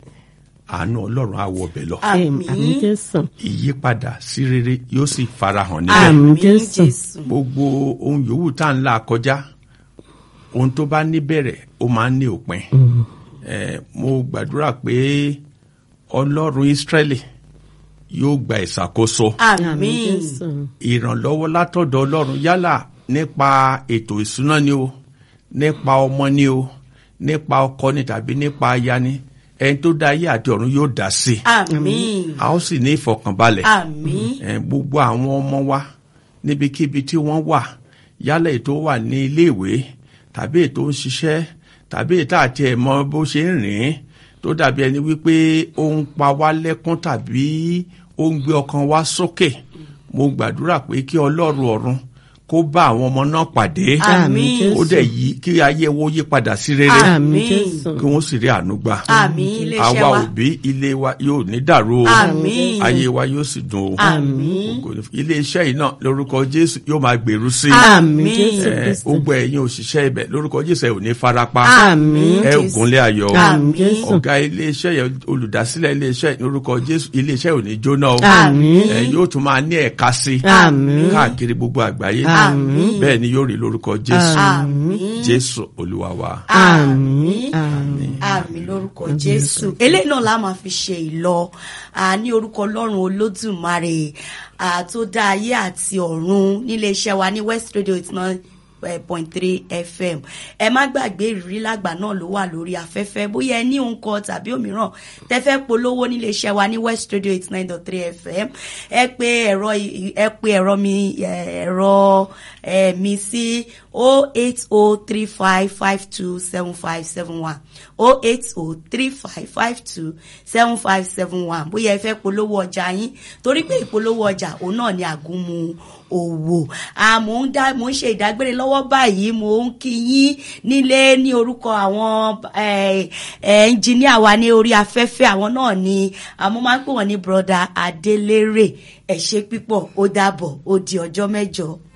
àánú ọlọ́run á wọ ọbẹ̀ lọ àmín àmì jésù ìyípadà sí rere yóò sì farahàn níbẹ̀ Àmín àmín Jésù. jésù gbogbo ohun yòówù tá à ń là kọjá ohun tó bá níbẹ̀rẹ̀ ó máa ń ní òpin Eh, mo gbàdúrà pé ọlọ́run Ísírẹ́lì yóò gba ìṣàkóso àmì àmín jésù ìrànlọ́wọ́ látọ̀dọ̀ ọlọ́run yálà nípa ètò ìṣúná ni o nípa ọmọ ni o nípa ọkọ ni tàbí nípa aya ni ẹni tó dá ayé àti ọ̀run yóò dá sí i àmín a ó sì ní ìfọ̀kànbalẹ̀ àmín Eh, gbogbo àwọn ọmọ wa níbikíbi tí wọ́n wà yálà ètò wà ní iléèwé tàbí ètò ń ṣiṣẹ́ tàbí ètò àti ẹ̀mọ́ bó ṣe ń rìn tó dàbí ẹni wípé ó ń pa wá lẹ́kún tàbí ó ń gbé ọkàn wa sókè mo gbàdúrà pé kí ọlọ́run ọ̀run kó bá àwọn ọmọ náà pàdé àmín ó dẹ̀ yí kí ayé wo yí padà sí rere àmì Àmín. jésù kí wọ́n sì rí àánú gbà àmín iléeṣẹ́ àwa wa òbí ilé wa yóò ní dàrú o Àmín. ayé wa yóò sì dùn o àmín Ògo ni fún- iléeṣẹ́ yìí náà lórúkọ jésù yóò máa gbèrú sí i àmì Àmín. jésù Eh, kristu gbogbo ẹ̀yin òṣìṣẹ́ ibẹ̀ lórúkọ jésù ẹ ò ní farapa Àmín. ẹ ò Jésù. gúnlé ayọ̀ o. àmì jésù ọ̀gá iléeṣẹ́ yẹn olùdásílẹ̀ iléeṣẹ́ lórúkọ jésù iléeṣẹ́ ò ní jóná o Àmín. Eh, yóò tún máa ní ẹ̀ka sí i Àmín. káàkiri gbogbo àgbáyé Àmín. bẹ́ẹ̀ ni yóò rí lórúkọ jésù àmín jésù olúwa wa. àmì àmì àmì lórúkọ jésù eléyìí náà la máa fi ṣe ìlọ à, ní orúkọ ọlọ́run olódùmarè à, tó dá ayé àti ọ̀run níléeṣẹ́ wa ní west radio eight nine point three fm ẹ má gbàgbé ìrírí lágbà náà ló wà lórí afẹ́fẹ́ bóyá ẹ ní nǹkan tàbí òmíràn tẹ́ fẹ́ polówó níléeṣẹ́ wa ní west radio eight nine dot three fm ẹ pé ẹ̀rọ ì- ẹ pé ẹ̀rọ mi ẹ̀, ẹ̀rọ ẹ̀, mi sí o eight o three five five two seven five seven one o eight o three five five two seven five seven one bóyá ẹ fẹ́ polówó ọjà yín torí pé ìpolówó ọjà òun náà ni àgúnmu òwò àmọ́ ń dá mò ń ṣe ìdágbére lọ́wọ́ báyìí mò ń kí yín nílé ní orúkọ àwọn ẹnjìníà wa ní orí afẹ́fẹ́ àwọn náà ni àmọ́ máa ń pè wọ́n ní broda Adélérè ẹ ṣé pípọ̀ ó dàbọ̀ ó di ọjọ́ mẹ́jọ.